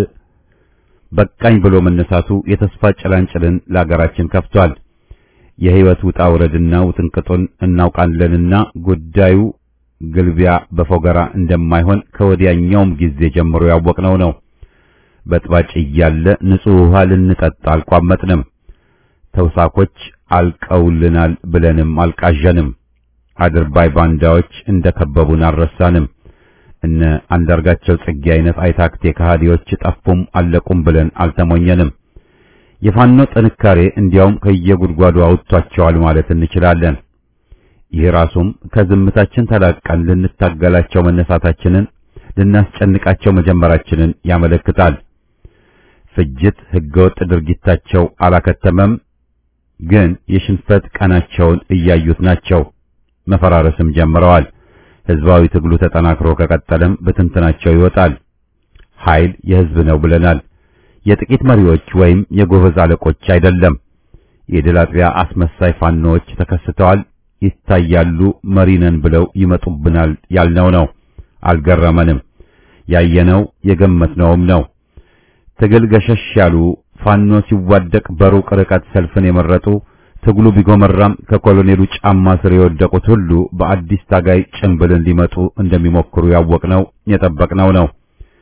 S4: በቃኝ ብሎ መነሳቱ የተስፋ ጭላንጭልን ለአገራችን ከፍቷል። የሕይወት ውጣ ውረድና ውጥንቅጡን እናውቃለንና ጉዳዩ ግልቢያ በፎገራ እንደማይሆን ከወዲያኛውም ጊዜ ጀምሮ ያወቅነው ነው። በጥባጭ እያለ ንጹሕ ውሃ ልንጠጣ አልቋመጥንም። ተውሳኮች አልቀውልናል ብለንም አልቃዠንም። አድርባይ ባንዳዎች እንደከበቡን አልረሳንም። እነ አንዳርጋቸው ጽጌ አይነት አይታክቴ ከሃዲዎች ጠፉም አለቁም ብለን አልተሞኘንም። የፋኖ ጥንካሬ እንዲያውም ከየጉድጓዱ አውጥቷቸዋል ማለት እንችላለን። ይህ ራሱም ከዝምታችን ተላቀን ልንታገላቸው መነሳታችንን ልናስጨንቃቸው መጀመራችንን ያመለክታል። ፍጅት፣ ህገወጥ ድርጊታቸው አላከተመም፣ ግን የሽንፈት ቀናቸውን እያዩት ናቸው። መፈራረስም ጀምረዋል። ህዝባዊ ትግሉ ተጠናክሮ ከቀጠለም በትንትናቸው ይወጣል። ኃይል የህዝብ ነው ብለናል። የጥቂት መሪዎች ወይም የጎበዝ አለቆች አይደለም። የድል አጥቢያ አስመሳይ ፋኖዎች ተከስተዋል፣ ይታያሉ። መሪነን ብለው ይመጡብናል ያልነው ነው። አልገረመንም። ያየነው የገመትነውም ነው። ትግል ገሸሽ ያሉ ፋኖ ሲዋደቅ በሩቅ ርቀት ሰልፍን የመረጡ ትግሉ ቢጎመራም ከኮሎኔሉ ጫማ ስር የወደቁት ሁሉ በአዲስ ታጋይ ጭንብልን ሊመጡ እንደሚሞክሩ ያወቅነው የጠበቅነው ነው።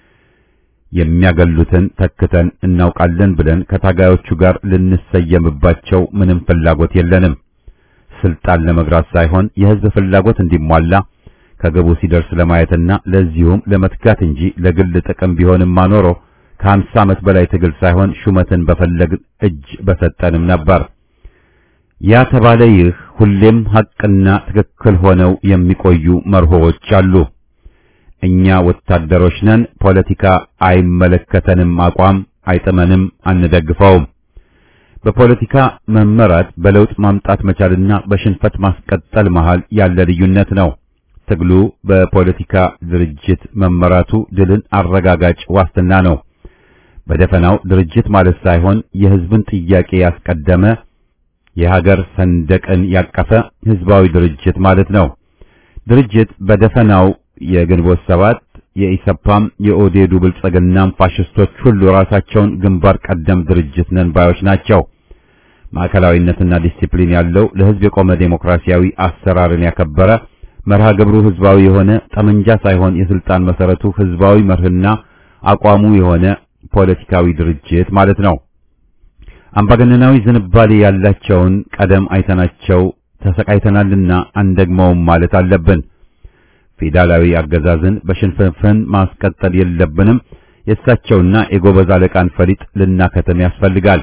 S4: የሚያገሉትን ተክተን እናውቃለን ብለን ከታጋዮቹ ጋር ልንሰየምባቸው ምንም ፍላጎት የለንም። ስልጣን ለመግራት ሳይሆን የህዝብ ፍላጎት እንዲሟላ ከግቡ ሲደርስ ለማየትና ለዚሁም ለመትጋት እንጂ ለግል ጥቅም ቢሆንማ ኖሮ ከሀምሳ ዓመት በላይ ትግል ሳይሆን ሹመትን በፈለግን እጅ በሰጠንም ነበር። ያ ተባለ ይህ ሁሌም ሐቅና ትክክል ሆነው የሚቆዩ መርሆዎች አሉ። እኛ ወታደሮች ነን፣ ፖለቲካ አይመለከተንም አቋም አይጥመንም፣ አንደግፈውም። በፖለቲካ መመራት በለውጥ ማምጣት መቻልና በሽንፈት ማስቀጠል መሃል ያለ ልዩነት ነው። ትግሉ በፖለቲካ ድርጅት መመራቱ ድልን አረጋጋጭ ዋስትና ነው። በደፈናው ድርጅት ማለት ሳይሆን የሕዝብን ጥያቄ ያስቀደመ የሀገር ሰንደቅን ያቀፈ ሕዝባዊ ድርጅት ማለት ነው። ድርጅት በደፈናው የግንቦት ሰባት የኢሰፓም የኦዴዱ ብልጽግናም ፋሽስቶች ሁሉ ራሳቸውን ግንባር ቀደም ድርጅት ነን ባዮች ናቸው። ማዕከላዊነትና ዲሲፕሊን ያለው ለሕዝብ የቆመ ዴሞክራሲያዊ አሰራርን ያከበረ መርሃ ግብሩ ሕዝባዊ የሆነ ጠመንጃ ሳይሆን የስልጣን መሰረቱ ሕዝባዊ መርህና አቋሙ የሆነ ፖለቲካዊ ድርጅት ማለት ነው። አምባገነናዊ ዝንባሌ ያላቸውን ቀደም አይተናቸው ተሰቃይተናልና አንደግመውም ማለት አለብን። ፌዴራላዊ አገዛዝን በሽንፍንፍን ማስቀጠል የለብንም። የእሳቸውና የጎበዝ አለቃን ፈሊጥ ልናከተም ያስፈልጋል።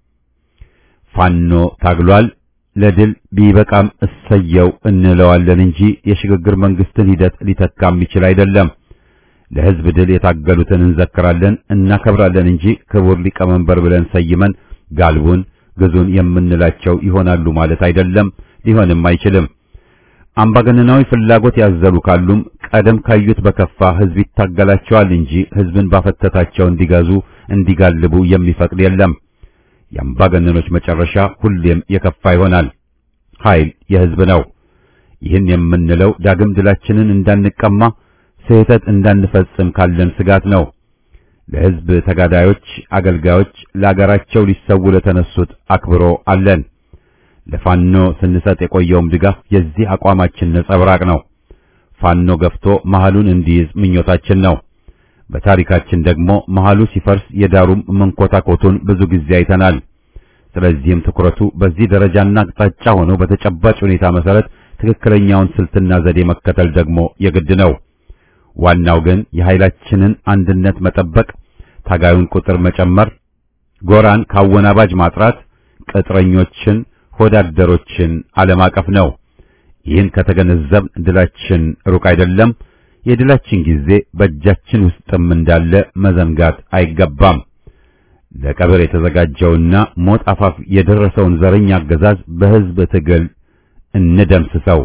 S4: ፋኖ ታግሏል፣ ለድል ቢበቃም እሰየው እንለዋለን እንጂ የሽግግር መንግስትን ሂደት ሊተካ የሚችል አይደለም። ለሕዝብ ድል የታገሉትን እንዘክራለን፣ እናከብራለን እንጂ ክቡር ሊቀመንበር ብለን ሰይመን ጋልቡን ግዙን የምንላቸው ይሆናሉ ማለት አይደለም፣ ሊሆንም አይችልም። አምባገነናዊ ፍላጎት ያዘሉ ካሉም ቀደም ካዩት በከፋ ሕዝብ ይታገላቸዋል እንጂ ሕዝብን ባፈተታቸው እንዲገዙ እንዲጋልቡ የሚፈቅድ የለም። የአምባገነኖች መጨረሻ ሁሌም የከፋ ይሆናል። ኃይል የሕዝብ ነው። ይህን የምንለው ዳግም ድላችንን እንዳንቀማ ስህተት እንዳንፈጽም ካለን ስጋት ነው። ለሕዝብ ተጋዳዮች፣ አገልጋዮች፣ ለአገራቸው ሊሰው ለተነሱት አክብሮ አለን። ለፋኖ ስንሰጥ የቆየውም ድጋፍ የዚህ አቋማችን ነጸብራቅ ነው። ፋኖ ገፍቶ መሃሉን እንዲይዝ ምኞታችን ነው። በታሪካችን ደግሞ መሃሉ ሲፈርስ የዳሩም መንኮታኮቱን ብዙ ጊዜ አይተናል። ስለዚህም ትኩረቱ በዚህ ደረጃና አቅጣጫ ሆኖ በተጨባጭ ሁኔታ መሰረት ትክክለኛውን ስልትና ዘዴ መከተል ደግሞ የግድ ነው። ዋናው ግን የኃይላችንን አንድነት መጠበቅ፣ ታጋዩን ቁጥር መጨመር፣ ጎራን ካወናባጅ ማጥራት፣ ቅጥረኞችን ሆዳደሮችን አለማቀፍ ነው። ይህን ከተገነዘብ ድላችን ሩቅ አይደለም። የድላችን ጊዜ በእጃችን ውስጥም እንዳለ መዘንጋት አይገባም። ለቀብር የተዘጋጀውና ሞት አፋፍ የደረሰውን ዘረኛ አገዛዝ በሕዝብ ትግል እንደምስሰው።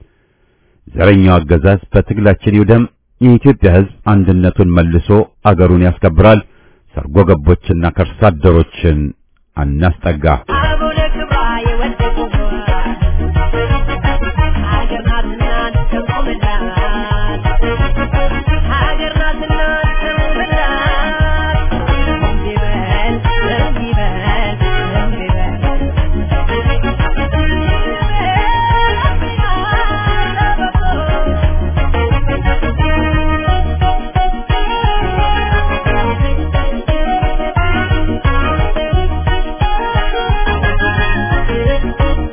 S4: ዘረኛው አገዛዝ በትግላችን ይውደም። የኢትዮጵያ ሕዝብ አንድነቱን መልሶ አገሩን ያስከብራል። ሰርጎ ገቦችና ከርሳ አደሮችን አናስጠጋ።
S5: አቡነ ክብራ የወደቁባት ሀገር ናትና ተቆምላት ሀገር ናትና ተቆምላት እንዲበል እንዲበል እንዲበል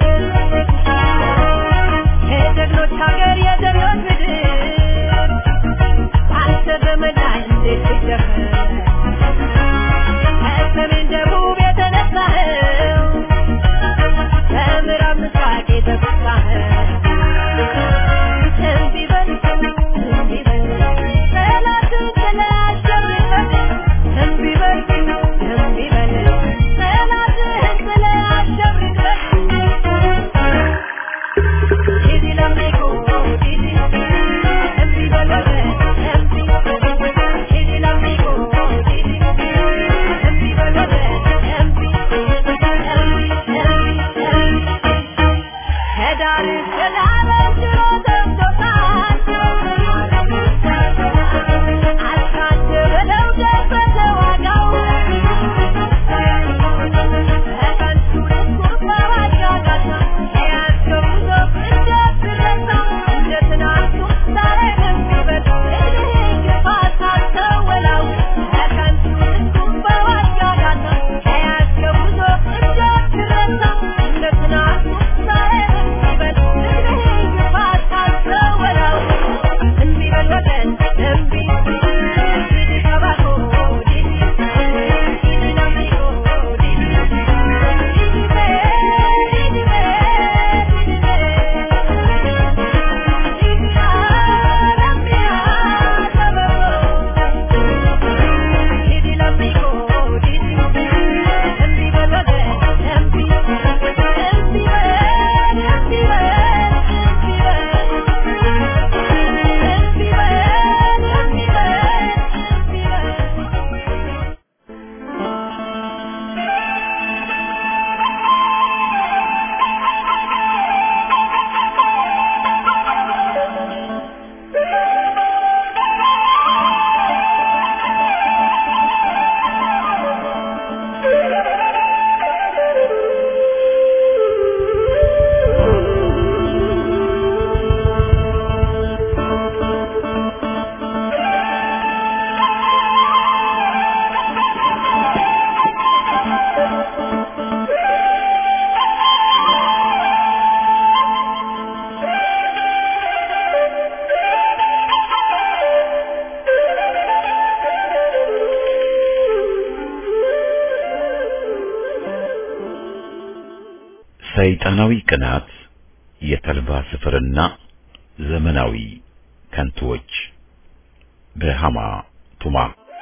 S4: ሰይጣናዊ ቅናት፣ የተልባ ስፍርና ዘመናዊ ከንቱዎች በሃማ ቱማ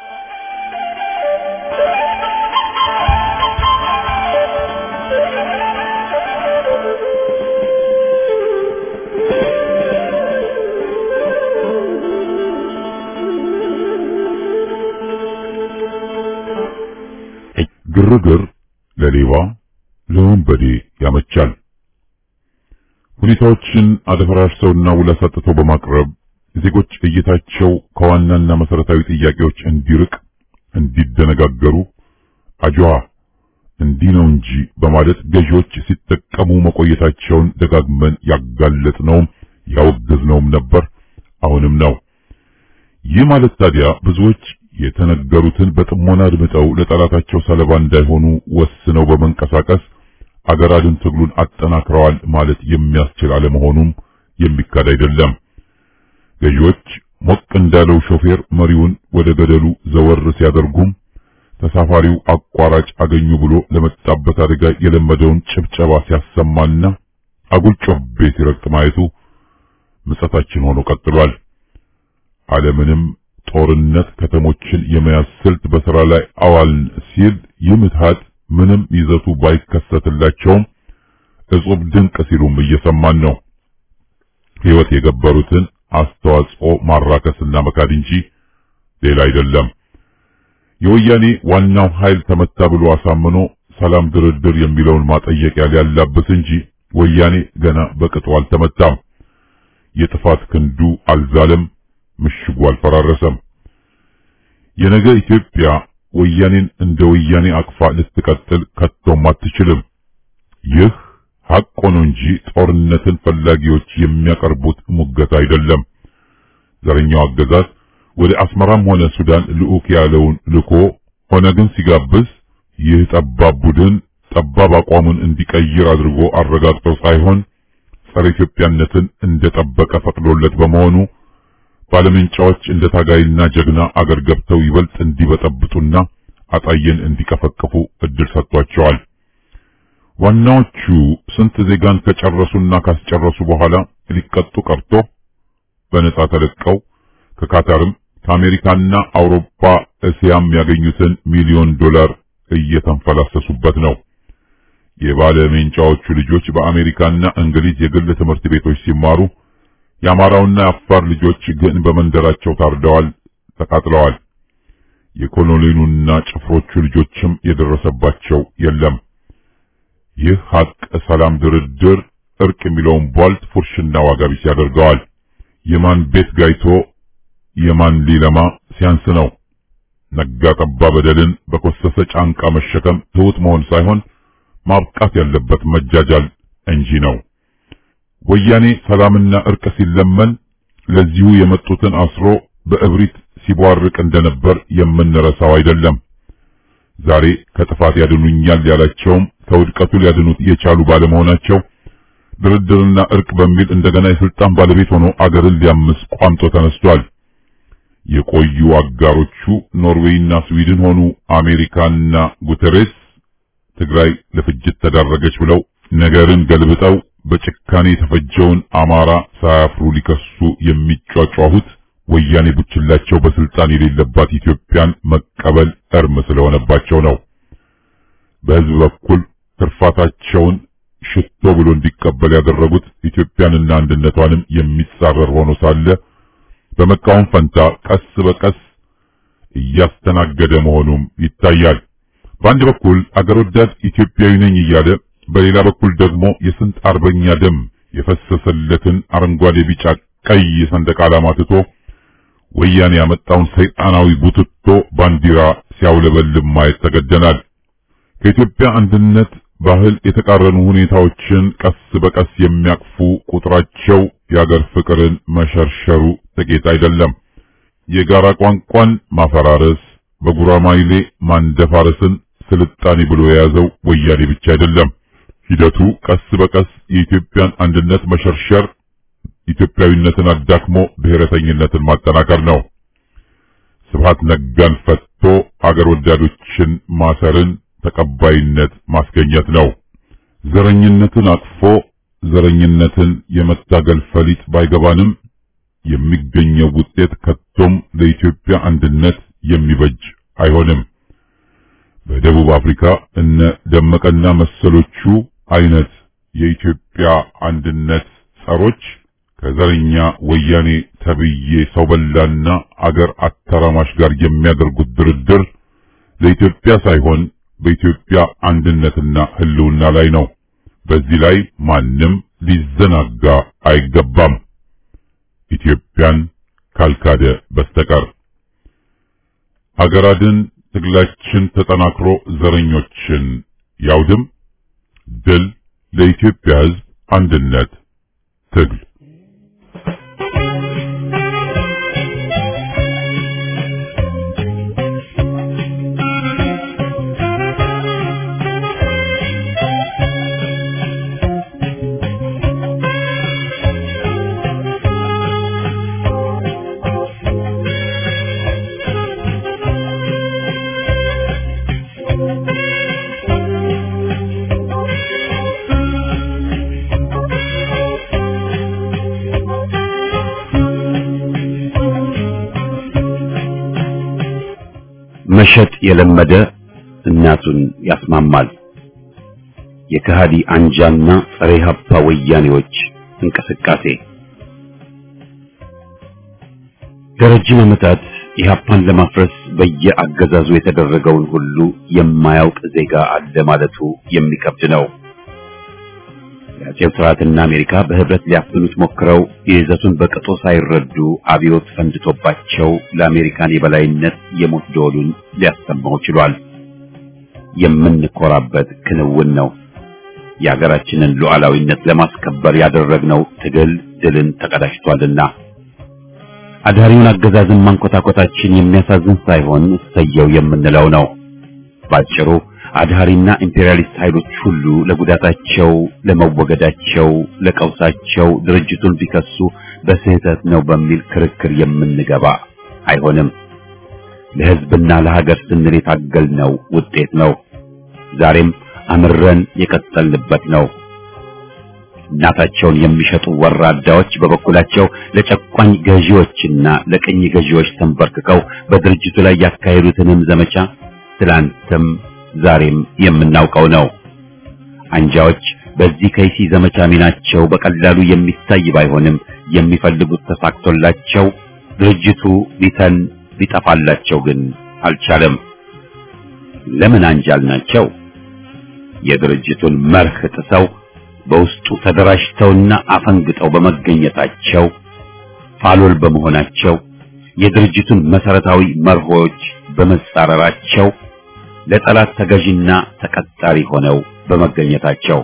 S6: ግርግር ለሌባ ለወንበዴ ያመቻል። ሁኔታዎችን አደፈራርሰውና ውላ ሰጥተው በማቅረብ ዜጎች እይታቸው ከዋናና መሰረታዊ ጥያቄዎች እንዲርቅ፣ እንዲደነጋገሩ አጅዋ እንዲህ ነው እንጂ በማለት ገዢዎች ሲጠቀሙ መቆየታቸውን ደጋግመን ያጋለጥነውም ያወገዝነውም ነበር፣ አሁንም ነው። ይህ ማለት ታዲያ ብዙዎች የተነገሩትን በጥሞና አድምጠው ለጠላታቸው ሰለባ እንዳይሆኑ ወስነው በመንቀሳቀስ አገር አድን ትግሉን አጠናክረዋል ማለት የሚያስችል አለመሆኑም የሚካድ አይደለም። ገዢዎች ሞቅ እንዳለው ሾፌር መሪውን ወደ ገደሉ ዘወር ሲያደርጉም ተሳፋሪው አቋራጭ አገኙ ብሎ ለመጣበት አደጋ የለመደውን ጭብጨባ ሲያሰማና አጉል ጮቤ ሲረግጥ ማየቱ ምጸታችን ሆኖ ቀጥሏል። ዓለምንም ጦርነት ከተሞችን የመያዝ ስልት በሥራ ላይ አዋልን ሲል ይህ ምትሃት ምንም ይዘቱ ባይከሰትላቸውም እጹብ ድንቅ ሲሉም እየሰማን ነው። ሕይወት የገበሩትን አስተዋጽኦ ማራከስና መካድ እንጂ ሌላ አይደለም። የወያኔ ዋናው ኃይል ተመታ ብሎ አሳምኖ ሰላም ድርድር የሚለውን ማጠየቂያ ሊያላብስ እንጂ ወያኔ ገና በቅጡ አልተመታም። የጥፋት ክንዱ አልዛለም፣ ምሽጉ አልፈራረሰም። የነገ ኢትዮጵያ ወያኔን እንደ ወያኔ አቅፋ ልትቀጥል ከቶም አትችልም። ይህ ሐቅ ሆኖ እንጂ ጦርነትን ፈላጊዎች የሚያቀርቡት ሙገት አይደለም። ዘረኛው አገዛዝ ወደ አስመራም ሆነ ሱዳን ልዑክ ያለውን ልኮ ሆነ ግን ሲጋብዝ ይህ ጠባብ ቡድን ጠባብ አቋሙን እንዲቀይር አድርጎ አረጋግጦ ሳይሆን ጸረ ኢትዮጵያነትን እንደጠበቀ ፈቅዶለት በመሆኑ ባለምንጫዎች እንደ ታጋይና ጀግና አገር ገብተው ይበልጥ እንዲበጠብጡና አጣየን እንዲቀፈቅፉ እድል ሰጥቷቸዋል። ዋናዎቹ ስንት ዜጋን ከጨረሱና ካስጨረሱ በኋላ ሊቀጡ ቀርቶ በነጻ ተለቀው ከካታርም ከአሜሪካና አውሮፓ እስያም ያገኙትን ሚሊዮን ዶላር እየተንፈላሰሱበት ነው። የባለ ሜንጫዎቹ ልጆች በአሜሪካና እንግሊዝ የግል ትምህርት ቤቶች ሲማሩ የአማራውና የአፋር ልጆች ግን በመንደራቸው ታርደዋል፣ ተቃጥለዋል። የኮሎኔሉና ጭፍሮቹ ልጆችም የደረሰባቸው የለም። ይህ ሀቅ ሰላም፣ ድርድር፣ እርቅ የሚለውን ቧልት ፉርሽና ዋጋ ቢስ ያደርገዋል። የማን ቤት ጋይቶ የማን ሊለማ ሲያንስ ነው። ነጋ ጠባ በደልን በኮሰሰ ጫንቃ መሸከም ትሑት መሆን ሳይሆን ማብቃት ያለበት መጃጃል እንጂ ነው። ወያኔ ሰላምና እርቅ ሲለመን ለዚሁ የመጡትን አስሮ በእብሪት ሲቧርቅ እንደነበር የምንረሳው አይደለም። ዛሬ ከጥፋት ያድኑኛል ያላቸውም ከውድቀቱ ሊያድኑት የቻሉ ባለመሆናቸው ድርድርና እርቅ በሚል እንደገና የስልጣን ባለቤት ሆኖ አገርን ሊያምስ ቋምጦ ተነስቷል። የቆዩ አጋሮቹ ኖርዌይና ስዊድን ሆኑ አሜሪካና ጉተሬስ ትግራይ ለፍጅት ተዳረገች ብለው ነገርን ገልብጠው በጭካኔ የተፈጀውን አማራ ሳያፍሩ ሊከሱ የሚጯጯሁት ወያኔ ቡችላቸው በስልጣን የሌለባት ኢትዮጵያን መቀበል እርም ስለሆነባቸው ነው። በሕዝብ በኩል ትርፋታቸውን ሽቶ ብሎ እንዲቀበል ያደረጉት ኢትዮጵያንና አንድነቷንም የሚጻረር ሆኖ ሳለ በመቃወም ፈንታ ቀስ በቀስ እያስተናገደ መሆኑም ይታያል። በአንድ በኩል አገር ወዳድ ኢትዮጵያዊ ነኝ እያለ በሌላ በኩል ደግሞ የስንት አርበኛ ደም የፈሰሰለትን አረንጓዴ፣ ቢጫ፣ ቀይ ሰንደቅ ዓላማ ትቶ ወያኔ ያመጣውን ሰይጣናዊ ቡትቶ ባንዲራ ሲያውለበልብ ማየት ተገደናል። ከኢትዮጵያ አንድነት ባህል የተቃረኑ ሁኔታዎችን ቀስ በቀስ የሚያቅፉ ቁጥራቸው የአገር ፍቅርን መሸርሸሩ ጥቂት አይደለም። የጋራ ቋንቋን ማፈራረስ፣ በጉራማይሌ ማንደፋረስን ስልጣኔ ብሎ የያዘው ወያኔ ብቻ አይደለም። ሂደቱ ቀስ በቀስ የኢትዮጵያን አንድነት መሸርሸር፣ ኢትዮጵያዊነትን አዳክሞ ብሔረተኝነትን ማጠናከር ነው። ስብሃት ነጋን ፈትቶ አገር ወዳዶችን ማሰርን ተቀባይነት ማስገኘት ነው። ዘረኝነትን አቅፎ ዘረኝነትን የመታገል ፈሊጥ ባይገባንም የሚገኘው ውጤት ከቶም ለኢትዮጵያ አንድነት የሚበጅ አይሆንም። በደቡብ አፍሪካ እነ ደመቀና መሰሎቹ አይነት የኢትዮጵያ አንድነት ጸሮች ከዘረኛ ወያኔ ተብዬ ሰው በላና አገር አተራማሽ ጋር የሚያደርጉት ድርድር ለኢትዮጵያ ሳይሆን በኢትዮጵያ አንድነትና ሕልውና ላይ ነው። በዚህ ላይ ማንም ሊዘናጋ አይገባም፣ ኢትዮጵያን ካልካደ በስተቀር። ሀገር አድን ትግላችን ተጠናክሮ ዘረኞችን ያውድም። ድል ለኢትዮጵያ ሕዝብ አንድነት ትግል።
S1: መሸጥ የለመደ እናቱን ያስማማል። የከሃዲ አንጃና ጸረ ኢህአፓ ወያኔዎች እንቅስቃሴ ለረጅም ዓመታት ኢህአፓን ለማፍረስ በየአገዛዙ የተደረገውን ሁሉ የማያውቅ ዜጋ አለ ማለቱ የሚከብድ ነው። የአጼው ስርዓትና አሜሪካ በህብረት ሊያፍኑት ሞክረው ይዘቱን በቅጡ ሳይረዱ አብዮት ፈንድቶባቸው ለአሜሪካን የበላይነት የሞት ደወሉን ሊያሰማው ችሏል። የምንኮራበት ክንውን ነው። የሀገራችንን ሉዓላዊነት ለማስከበር ያደረግነው ትግል ድልን ተቀዳጅቷልና አዳሪውን አገዛዝን ማንኮታኮታችን የሚያሳዝን ሳይሆን እሰየው የምንለው ነው። ባጭሩ አድሃሪና ኢምፔሪያሊስት ኃይሎች ሁሉ ለጉዳታቸው፣ ለመወገዳቸው፣ ለቀውሳቸው ድርጅቱን ቢከሱ በስህተት ነው በሚል ክርክር የምንገባ አይሆንም። ለህዝብና ለሀገር ስንል የታገልነው ውጤት ነው። ዛሬም አምረን የቀጠልንበት ነው። እናታቸውን የሚሸጡ ወራዳዎች በበኩላቸው ለጨቋኝ ገዢዎችና ለቅኝ ገዢዎች ተንበርክከው በድርጅቱ ላይ ያካሄዱትንም ዘመቻ ትላንትም ዛሬም የምናውቀው ነው። አንጃዎች በዚህ ከይሲ ዘመቻ ሚናቸው በቀላሉ የሚታይ ባይሆንም የሚፈልጉት ተሳክቶላቸው ድርጅቱ ሊተን ሊጠፋላቸው ግን አልቻለም። ለምን አንጃል ናቸው? የድርጅቱን መርህ ጥሰው በውስጡ ተደራጅተውና አፈንግጠው በመገኘታቸው ፋሎል በመሆናቸው የድርጅቱን መሰረታዊ መርሆች በመጻረራቸው ለጠላት ተገዥና ተቀጣሪ ሆነው በመገኘታቸው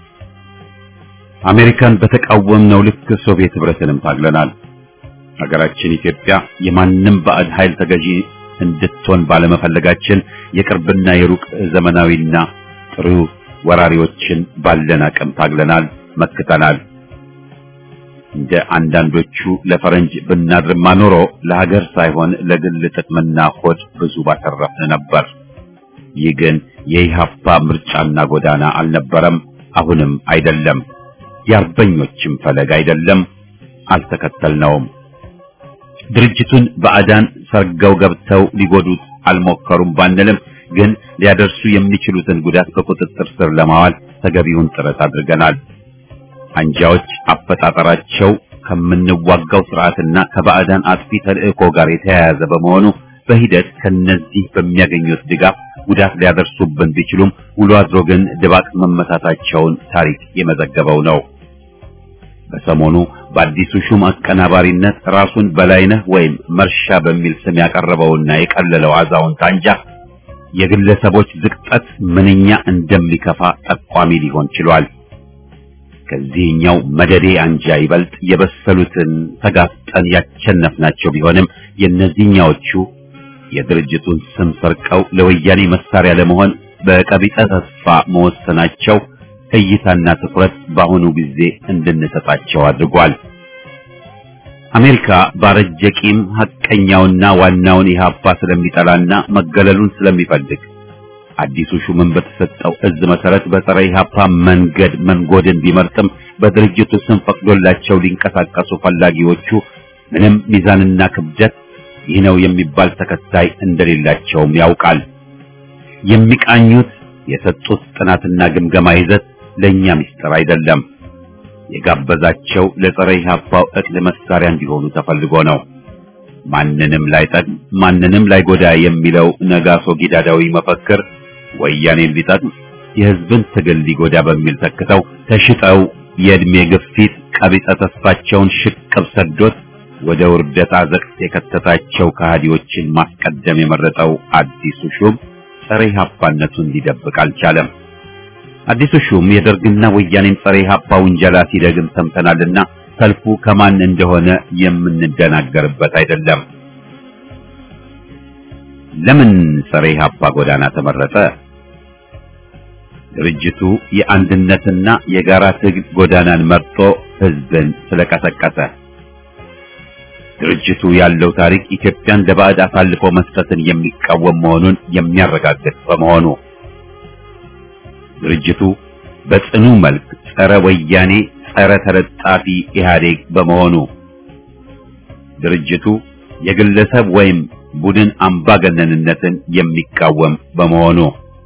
S1: አሜሪካን በተቃወምነው ልክ ሶቪየት ህብረትንም ታግለናል። ሀገራችን ኢትዮጵያ የማንም ባዕድ ኃይል ተገዢ እንድትሆን ባለመፈለጋችን የቅርብና የሩቅ ዘመናዊና ጥሩ ወራሪዎችን ባለን አቅም ታግለናል፣ መክተናል። እንደ አንዳንዶቹ ለፈረንጅ ብናድርማ ኖሮ ለሀገር ሳይሆን ለግል ጥቅምና ሆድ ብዙ ባተረፍን ነበር። ይህ ግን የኢህአፓ ምርጫና ጎዳና አልነበረም፣ አሁንም አይደለም። የአርበኞችም ፈለግ አይደለም፣ አልተከተልነውም። ድርጅቱን ባዕዳን ሰርገው ገብተው ሊጎዱት አልሞከሩም ባንልም ግን ሊያደርሱ የሚችሉትን ጉዳት በቁጥጥር ስር ለማዋል ተገቢውን ጥረት አድርገናል። አንጃዎች አፈጣጠራቸው ከምንዋጋው ስርዓትና ከባዕዳን አጥፊ ተልእኮ ጋር የተያያዘ በመሆኑ በሂደት ከነዚህ በሚያገኙት ድጋፍ ጉዳት ሊያደርሱብን ቢችሉም ውሎ አድሮ ግን ድባቅ መመታታቸውን ታሪክ የመዘገበው ነው። በሰሞኑ በአዲሱ ሹም አቀናባሪነት ራሱን በላይነህ ወይም መርሻ በሚል ስም ያቀረበውና የቀለለው አዛውንት አንጃ የግለሰቦች ዝቅጠት ምንኛ እንደሚከፋ ጠቋሚ ሊሆን ችሏል። ከዚህኛው መደዴ አንጃ ይበልጥ የበሰሉትን ተጋፍጠን ያቸነፍናቸው ቢሆንም የእነዚህኛዎቹ የድርጅቱን ስም ሰርቀው ለወያኔ መሳሪያ ለመሆን በቀቢጸ ተስፋ መወሰናቸው እይታና ትኩረት በአሁኑ ጊዜ እንድንሰጣቸው አድርጓል። አሜሪካ ባረጀ ቂም ሐቀኛውና ዋናውን ኢህአፓ ስለሚጠላና መገለሉን ስለሚፈልግ አዲሱ ሹምን በተሰጠው እዝ መሰረት በጸረ ኢህአፓ መንገድ መንጎድን ቢመርጥም በድርጅቱ ስም ፈቅዶላቸው ሊንቀሳቀሱ ፈላጊዎቹ ምንም ሚዛንና ክብደት ይህ ነው የሚባል ተከታይ እንደሌላቸውም ያውቃል። የሚቃኙት የሰጡት ጥናትና ግምገማ ይዘት ለኛ ምስጢር አይደለም። የጋበዛቸው ለጸረ ኢህአፓው እቅድ መሳሪያ እንዲሆኑ ተፈልጎ ነው። ማንንም ላይጠቅም ማንንም ላይጎዳ የሚለው ነጋሶ ጊዳዳዊ መፈክር ወያኔን ሊጠቅም የህዝብን ትግል ሊጎዳ በሚል ተክተው ተሽጠው የእድሜ ግፊት ቀቢጸ ተስፋቸውን ሽቅብ ሰዶት ወደ ውርደት አዘቅት የከተታቸው ከሃዲዎችን ማስቀደም የመረጠው አዲሱ ሹም ጸረ ኢህአፓነቱን ሊደብቅ አልቻለም። አዲሱ ሹም የደርግና ወያኔን ጸረ ኢህአፓ ውንጀላ ሲደግም ሰምተናልና ሰልፉ ከማን እንደሆነ የምንደናገርበት አይደለም። ለምን ጸረ ኢህአፓ ጎዳና ተመረጠ? ድርጅቱ የአንድነትና የጋራ ትግል ጎዳናን መርጦ ህዝብን ስለቀሰቀሰ። ድርጅቱ ያለው ታሪክ ኢትዮጵያን ለባዕድ አሳልፎ መስጠትን የሚቃወም መሆኑን የሚያረጋግጥ በመሆኑ ድርጅቱ በጽኑ መልክ ጸረ ወያኔ ጸረ ተለጣፊ ኢህአዴግ በመሆኑ ድርጅቱ የግለሰብ ወይም ቡድን አምባገነንነትን የሚቃወም በመሆኑ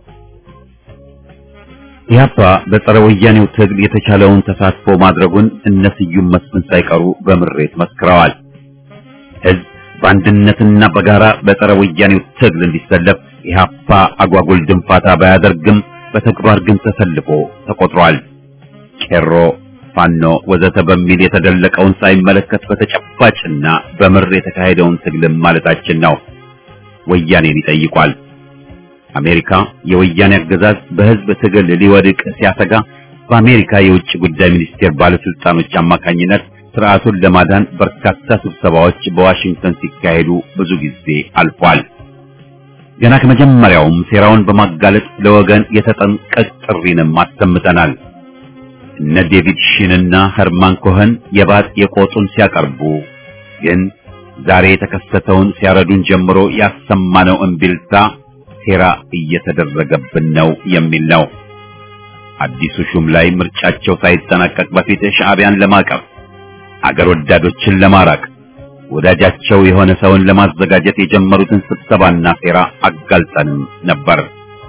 S1: ኢህአፓ በጸረ ወያኔው ትግል የተቻለውን ተሳትፎ ማድረጉን እነ ስዩም መስፍን ሳይቀሩ በምሬት መስክረዋል። ህዝብ በአንድነትና በጋራ በጸረ ወያኔው ትግል እንዲሰለፍ ኢህአፓ አጓጉል ድንፋታ ባያደርግም በተግባር ግን ተሰልፎ ተቆጥሯል። ቄሮ፣ ፋኖ ወዘተ በሚል የተደለቀውን ሳይመለከት በተጨባጭና በምር የተካሄደውን ትግልም ማለታችን ነው። ወያኔን ይጠይቋል። አሜሪካ የወያኔ አገዛዝ በህዝብ ትግል ሊወድቅ ሲያሰጋ በአሜሪካ የውጭ ጉዳይ ሚኒስቴር ባለስልጣኖች አማካኝነት ስርዓቱን ለማዳን በርካታ ስብሰባዎች በዋሽንግተን ሲካሄዱ ብዙ ጊዜ አልፏል። ገና ከመጀመሪያውም ሴራውን በማጋለጥ ለወገን የተጠንቀቅ ጥሪንም አሰምተናል። እነ ዴቪድ ሺንና ኸርማን ኮኸን የባጥ የቆጡን ሲያቀርቡ ግን ዛሬ የተከሰተውን ሲያረዱን ጀምሮ ያሰማነው እምቢልታ ሴራ እየተደረገብን ነው የሚል ነው። አዲሱ ሹም ላይ ምርጫቸው ሳይጠናቀቅ በፊት ሻዕቢያን ለማቀፍ አገር ወዳዶችን ለማራቅ ወዳጃቸው የሆነ ሰውን ለማዘጋጀት የጀመሩትን ስብሰባና ሴራ አጋልጠንም ነበር።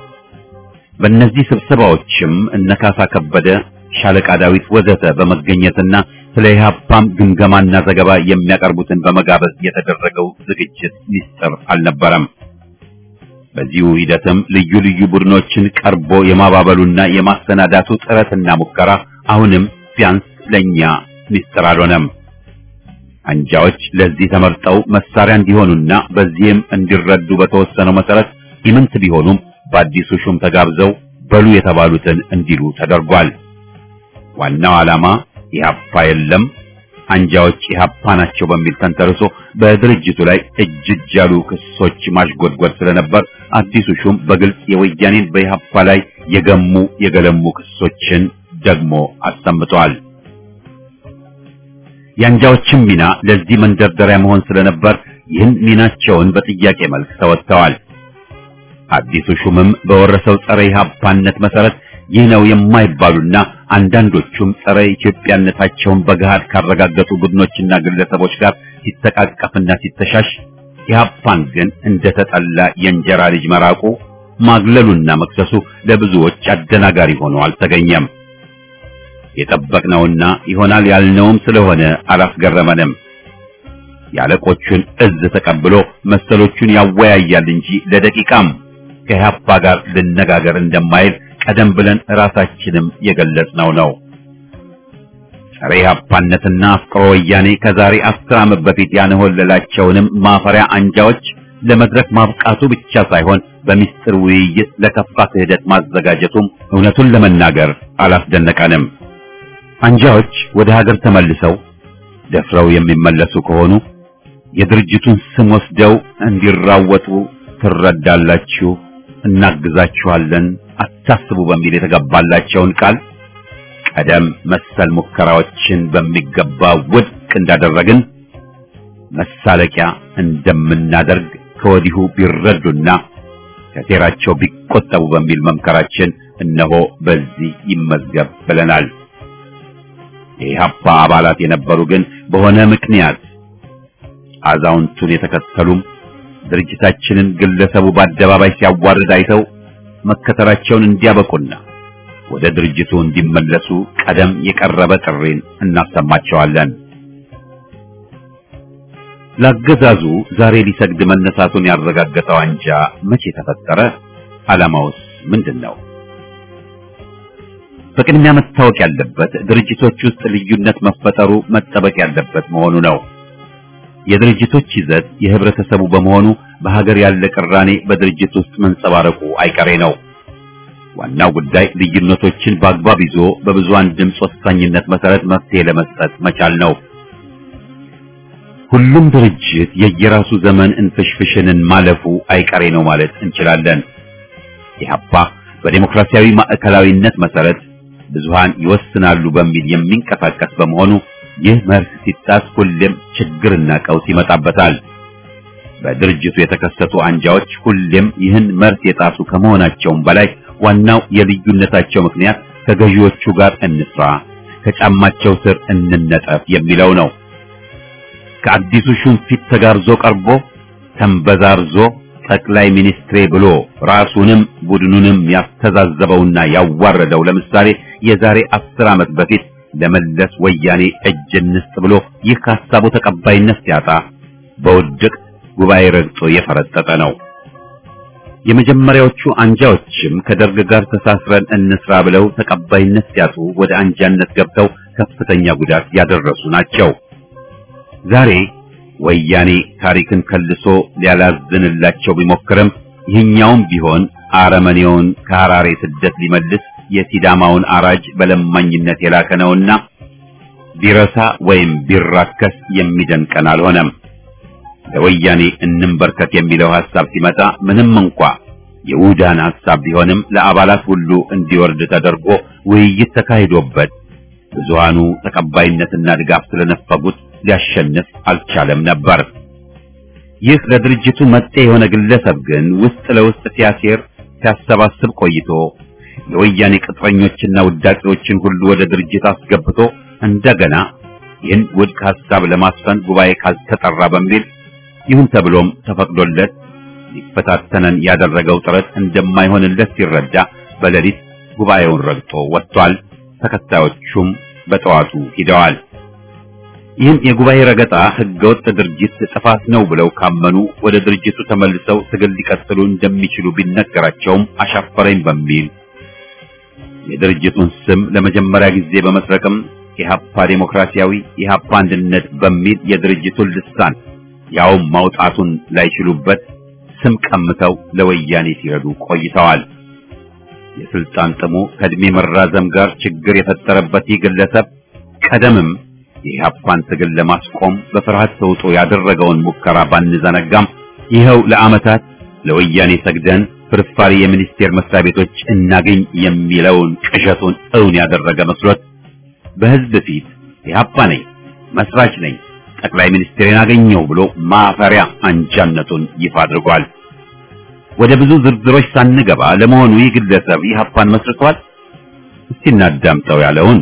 S1: በእነዚህ ስብሰባዎችም እነ ካሳ ከበደ፣ ሻለቃ ዳዊት ወዘተ በመገኘትና ስለ ኢህአፓም ግምገማና ዘገባ የሚያቀርቡትን በመጋበዝ የተደረገው ዝግጅት ሚስጥር አልነበረም። በዚሁ ሂደትም ልዩ ልዩ ቡድኖችን ቀርቦ የማባበሉና የማሰናዳቱ ጥረትና ሙከራ አሁንም ቢያንስ ለኛ ሚስጥር አልሆነም። አንጃዎች ለዚህ ተመርጠው መሳሪያ እንዲሆኑና በዚህም እንዲረዱ በተወሰነው መሰረት ኢምንት ቢሆኑም በአዲሱ ሹም ተጋብዘው በሉ የተባሉትን እንዲሉ ተደርጓል። ዋናው ዓላማ ኢህአፓ የለም አንጃዎች ኢህአፓ ናቸው በሚል ተንተርሶ በድርጅቱ ላይ እጅ እጅ ያሉ ክሶች ማሽጎድጎድ ስለነበር አዲሱ ሹም በግልጽ የወያኔን በኢህአፓ ላይ የገሙ የገለሙ ክሶችን ደግሞ አሰምተዋል። የአንጃዎችም ሚና ለዚህ መንደርደሪያ መሆን ስለነበር ይህን ሚናቸውን በጥያቄ መልክ ተወጥተዋል። አዲሱ ሹምም በወረሰው ጸረ ኢህአፓነት መሰረት ይህ ነው የማይባሉና አንዳንዶቹም ጸረ ኢትዮጵያነታቸውን በገሃድ ካረጋገጡ ቡድኖችና ግለሰቦች ጋር ሲተቃቀፍና ሲተሻሽ ኢህአፓን ግን እንደተጠላ የእንጀራ ልጅ መራቁ ማግለሉና መክሰሱ ለብዙዎች አደናጋሪ ሆኖ አልተገኘም። የጠበቅነውና ይሆናል ያልነውም ስለሆነ አላስገረመንም። የአለቆቹን እዝ ተቀብሎ መሰሎቹን ያወያያል እንጂ ለደቂቃም ከኢህአፓ ጋር ልነጋገር እንደማይል ቀደም ብለን ራሳችንም የገለጽነው ነው። ጸረ ኢህአፓነትና አፍቅሮ ወያኔ ከዛሬ አስር ዓመት በፊት ያንሆለላቸውንም ማፈሪያ አንጃዎች ለመድረክ ማብቃቱ ብቻ ሳይሆን በሚስጥር ውይይት ለከፋ ክህደት ማዘጋጀቱም እውነቱን ለመናገር አላስደነቀንም። አንጃዎች ወደ ሀገር ተመልሰው ደፍረው የሚመለሱ ከሆኑ የድርጅቱን ስም ወስደው እንዲራወጡ ትረዳላችሁ፣ እናግዛችኋለን፣ አታስቡ በሚል የተገባላቸውን ቃል ቀደም መሰል ሙከራዎችን በሚገባ ውድቅ እንዳደረግን መሳለቂያ እንደምናደርግ ከወዲሁ ቢረዱና
S4: ከሴራቸው ቢቆጠቡ በሚል መምከራችን እነሆ በዚህ ይመዝገብ ብለናል። የኢህአፓ አባላት የነበሩ ግን በሆነ ምክንያት አዛውንቱን የተከተሉም ድርጅታችንን ግለሰቡ በአደባባይ ሲያዋርድ አይተው መከተላቸውን እንዲያበቁና ወደ ድርጅቱ እንዲመለሱ ቀደም የቀረበ ጥሪን እናሰማቸዋለን። ለአገዛዙ ዛሬ ሊሰግድ መነሳቱን ያረጋገጠው አንጃ መቼ ተፈጠረ? ዓላማውስ ምንድን ነው? በቅድሚያ መታወቅ ያለበት ድርጅቶች ውስጥ ልዩነት መፈጠሩ መጠበቅ ያለበት መሆኑ ነው። የድርጅቶች ይዘት የህብረተሰቡ በመሆኑ በሀገር ያለ ቅራኔ በድርጅት ውስጥ መንጸባረቁ አይቀሬ ነው። ዋናው ጉዳይ ልዩነቶችን በአግባብ ይዞ በብዙሃን ድምፅ ወሳኝነት መሰረት መፍትሄ ለመስጠት መቻል ነው። ሁሉም ድርጅት የየራሱ ዘመን እንፍሽፍሽንን ማለፉ አይቀሬ ነው ማለት እንችላለን። ኢህአፓ በዴሞክራሲያዊ ማዕከላዊነት መሰረት ብዙሃን ይወስናሉ በሚል የሚንቀሳቀስ በመሆኑ ይህ መርህ ሲጣስ ሁሌም ችግርና ቀውስ ይመጣበታል። በድርጅቱ የተከሰቱ አንጃዎች ሁሌም ይህን መርህ የጣሱ ከመሆናቸውም በላይ ዋናው የልዩነታቸው ምክንያት ከገዢዎቹ ጋር እንስራ፣ ከጫማቸው ስር እንነጠፍ የሚለው ነው። ከአዲሱ ሹም ፊት ተጋርዞ ቀርቦ ተንበዛርዞ ጠቅላይ ሚኒስትሬ ብሎ ራሱንም ቡድኑንም ያስተዛዘበውና ያዋረደው ለምሳሌ የዛሬ አስር ዓመት በፊት ለመለስ ወያኔ እጅ እንስጥ ብሎ ይህ ከሀሳቡ ተቀባይነት ሲያጣ በውድቅ ጉባኤ ረግጦ የፈረጠጠ ነው። የመጀመሪያዎቹ አንጃዎችም ከደርግ ጋር ተሳስረን እንስራ ብለው ተቀባይነት ሲያጡ ወደ አንጃነት ገብተው ከፍተኛ ጉዳት ያደረሱ ናቸው። ዛሬ ወያኔ ታሪክን ከልሶ ሊያላዝንላቸው ቢሞክርም ይህኛውም ቢሆን አረመኔውን ከሐራሬ ስደት ሊመልስ የሲዳማውን አራጅ በለማኝነት የላከ ነውና ቢረሳ ወይም ቢራከስ የሚደንቀን አልሆነም። ለወያኔ እንንበርከት የሚለው ሐሳብ ሲመጣ ምንም እንኳ የውዳን ሐሳብ ቢሆንም ለአባላት ሁሉ እንዲወርድ ተደርጎ ውይይት ተካሂዶበት ብዙሃኑ ተቀባይነትና ድጋፍ ስለነፈጉት ሊያሸንፍ አልቻለም ነበር። ይህ ለድርጅቱ መጤ የሆነ ግለሰብ ግን ውስጥ ለውስጥ ሲያሴር ሲያሰባስብ ቆይቶ የወያኔ ቅጥረኞችና ውዳቂዎችን ሁሉ ወደ ድርጅት አስገብቶ እንደገና ይህን ውድቅ ሐሳብ ለማስፈን ጉባኤ ካልተጠራ በሚል ይሁን ተብሎም ተፈቅዶለት ሊፈታተነን ያደረገው ጥረት እንደማይሆንለት ሲረዳ በሌሊት ጉባኤውን ረግጦ ወጥቷል። ተከታዮቹም በጠዋቱ ሂደዋል። ይህም የጉባኤ ረገጣ ህገወጥ ድርጅት ጥፋት ነው ብለው ካመኑ ወደ ድርጅቱ ተመልሰው ትግል ሊቀጥሉ እንደሚችሉ ቢነገራቸውም አሻፈረኝ በሚል የድርጅቱን ስም ለመጀመሪያ ጊዜ በመስረቅም ኢህአፓ ዴሞክራሲያዊ ኢህአፓ አንድነት በሚል የድርጅቱን ልሳን ያውም ማውጣቱን ላይችሉበት ስም ቀምተው ለወያኔ ሲረዱ ቆይተዋል። የስልጣን ጥሙ ከእድሜ መራዘም ጋር ችግር የፈጠረበት ይህ ግለሰብ ቀደምም የኢህአፓን ትግል ለማስቆም በፍርሃት ተውጦ ያደረገውን ሙከራ ባንዘነጋም ይኸው ለዓመታት ለወያኔ ሰግደን ፍርፋሪ የሚኒስቴር መስሪያ ቤቶች እናገኝ የሚለውን ቅዠቱን እውን ያደረገ መስሎት በህዝብ ፊት ኢህአፓ ነኝ፣ መስራች ነኝ፣ ጠቅላይ ሚኒስትሬን አገኘው ብሎ ማፈሪያ አንጃነቱን ይፋ አድርጓል። ወደ ብዙ ዝርዝሮች ሳንገባ ለመሆኑ ይህ ግለሰብ ኢህአፓን መስርቷል? እስቲ እናዳምጠው ያለውን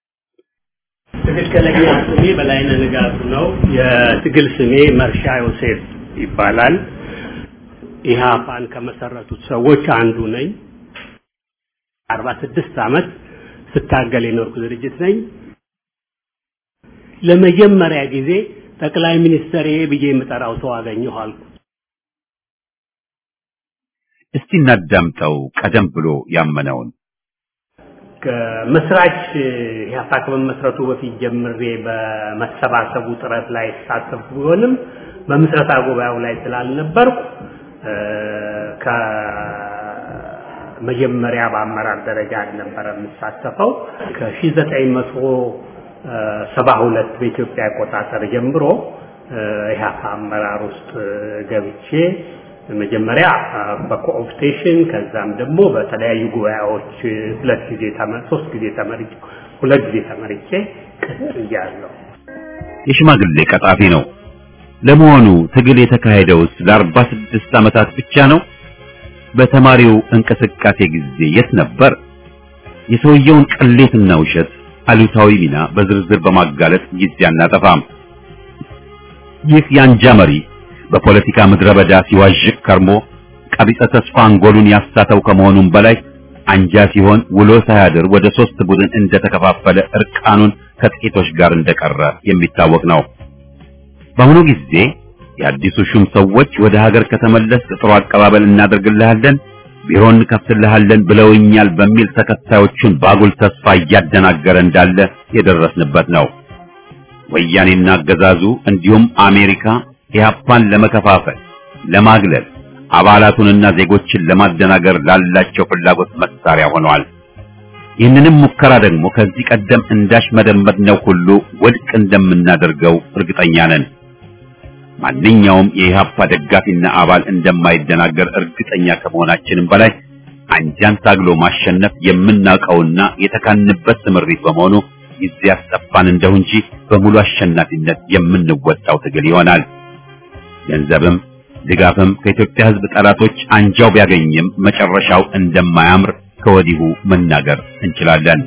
S2: ትክክለኛ ስሜ በላይነህ ንጋቱ ነው። የትግል ስሜ መርሻ ዮሴፍ ይባላል። ኢህአፓን ከመሰረቱት ሰዎች አንዱ ነኝ። አርባ ስድስት ዓመት ስታገል የኖርኩ ድርጅት ነኝ። ለመጀመሪያ ጊዜ ጠቅላይ ሚኒስትር ብዬ የምጠራው ሰው አገኘሁ አልኩ።
S4: እስቲ እናዳምጠው ቀደም ብሎ ያመነውን
S2: ከመስራች ኢህአፓ ከመመስረቱ በፊት ጀምሬ በመሰባሰቡ ጥረት ላይ ተሳተፍኩ ቢሆንም በምስረታ ጉባኤው ላይ ስላልነበርኩ ከመጀመሪያ በአመራር ደረጃ አልነበረ የምሳተፈው ከ1972 በኢትዮጵያ አቆጣጠር ጀምሮ ኢህአፓ አመራር ውስጥ ገብቼ መጀመሪያ በኮኦፕቴሽን ከዛም ደግሞ በተለያዩ ጉባኤዎች ሁለት ጊዜ ተመር ሶስት ጊዜ ተመርጬ ሁለት ጊዜ ተመርጬ ቀጥያለሁ።
S4: የሽማግሌ ቀጣፊ ነው። ለመሆኑ ትግል የተካሄደውስ ለአርባ ስድስት ዓመታት ብቻ ነው? በተማሪው እንቅስቃሴ ጊዜ የት ነበር? የሰውየውን ቅሌትና ውሸት አሉታዊ ሚና በዝርዝር በማጋለጥ ጊዜ አናጠፋም። ይህ የአንጃ መሪ በፖለቲካ ምድረ በዳ ሲዋዥቅ ከርሞ ቀቢጸ ተስፋ አንጎሉን ያሳተው ከመሆኑም በላይ አንጃ ሲሆን ውሎ ሳያድር ወደ ሶስት ቡድን እንደተከፋፈለ እርቃኑን ከጥቂቶች ጋር እንደቀረ የሚታወቅ ነው። በአሁኑ ጊዜ የአዲሱ ሹም ሰዎች ወደ ሀገር ከተመለስ ጥሩ አቀባበል እናደርግልሃለን፣ ቢሮ እንከፍትልሃለን ብለውኛል በሚል ተከታዮቹን ባጉል ተስፋ እያደናገረ እንዳለ የደረስንበት ነው። ወያኔና አገዛዙ እንዲሁም አሜሪካ ኢህአፓን ለመከፋፈል፣ ለማግለል አባላቱንና ዜጎችን ለማደናገር ላላቸው ፍላጎት መሳሪያ ሆነዋል። ይህንንም ሙከራ ደግሞ ከዚህ ቀደም እንዳሽመደመድነው ሁሉ ውድቅ እንደምናደርገው እርግጠኛ ነን። ማንኛውም የኢህአፓ ደጋፊና አባል እንደማይደናገር እርግጠኛ ከመሆናችንም በላይ አንጃን ታግሎ ማሸነፍ የምናውቀውና የተካንበት ስምሪት በመሆኑ ጊዜ ያስጠፋን እንደው እንጂ በሙሉ አሸናፊነት የምንወጣው ትግል ይሆናል። ገንዘብም ድጋፍም ከኢትዮጵያ ሕዝብ ጠላቶች አንጃው ቢያገኝም መጨረሻው እንደማያምር ከወዲሁ መናገር እንችላለን።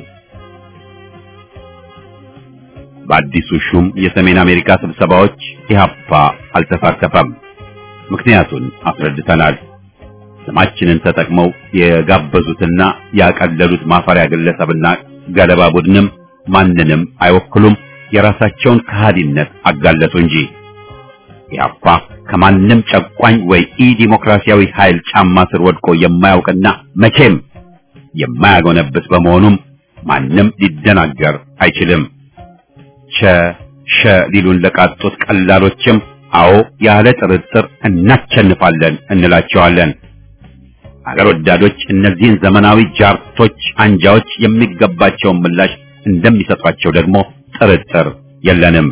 S4: በአዲሱ ሹም የሰሜን አሜሪካ ስብሰባዎች ኢህአፓ አልተሳተፈም። ምክንያቱን አስረድተናል። ስማችንን ተጠቅመው የጋበዙትና ያቀለሉት ማፈሪያ ግለሰብና ገለባ ቡድንም ማንንም አይወክሉም። የራሳቸውን ከሃዲነት አጋለጡ እንጂ ኢህአፓ ከማንም ጨቋኝ ወይ ኢ ዲሞክራሲያዊ ኃይል ጫማ ስር ወድቆ የማያውቅና መቼም የማያጎነብስ በመሆኑም ማንም ሊደናገር አይችልም። ቸ ሸ ሊሉን ለቃጡት ቀላሎችም አዎ ያለ ጥርጥር እናቸንፋለን እንላቸዋለን። አገር ወዳዶች እነዚህን ዘመናዊ ጃርቶች አንጃዎች የሚገባቸውን ምላሽ እንደሚሰጧቸው ደግሞ ጥርጥር የለንም።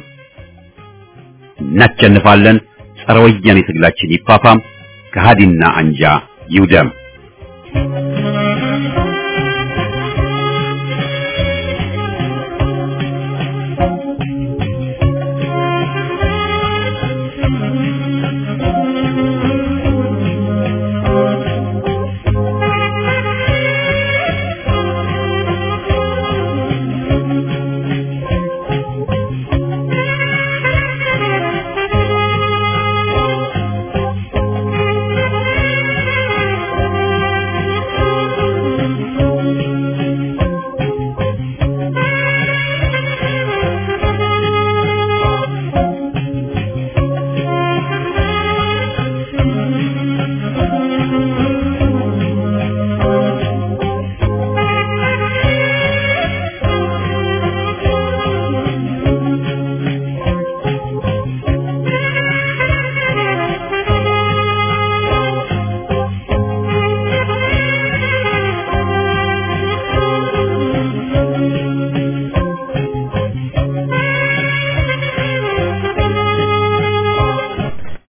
S4: እናቸንፋለን። ጸረ ወያኔ ትግላችን ይፋፋም፣ ከሃዲና አንጃ ይውደም።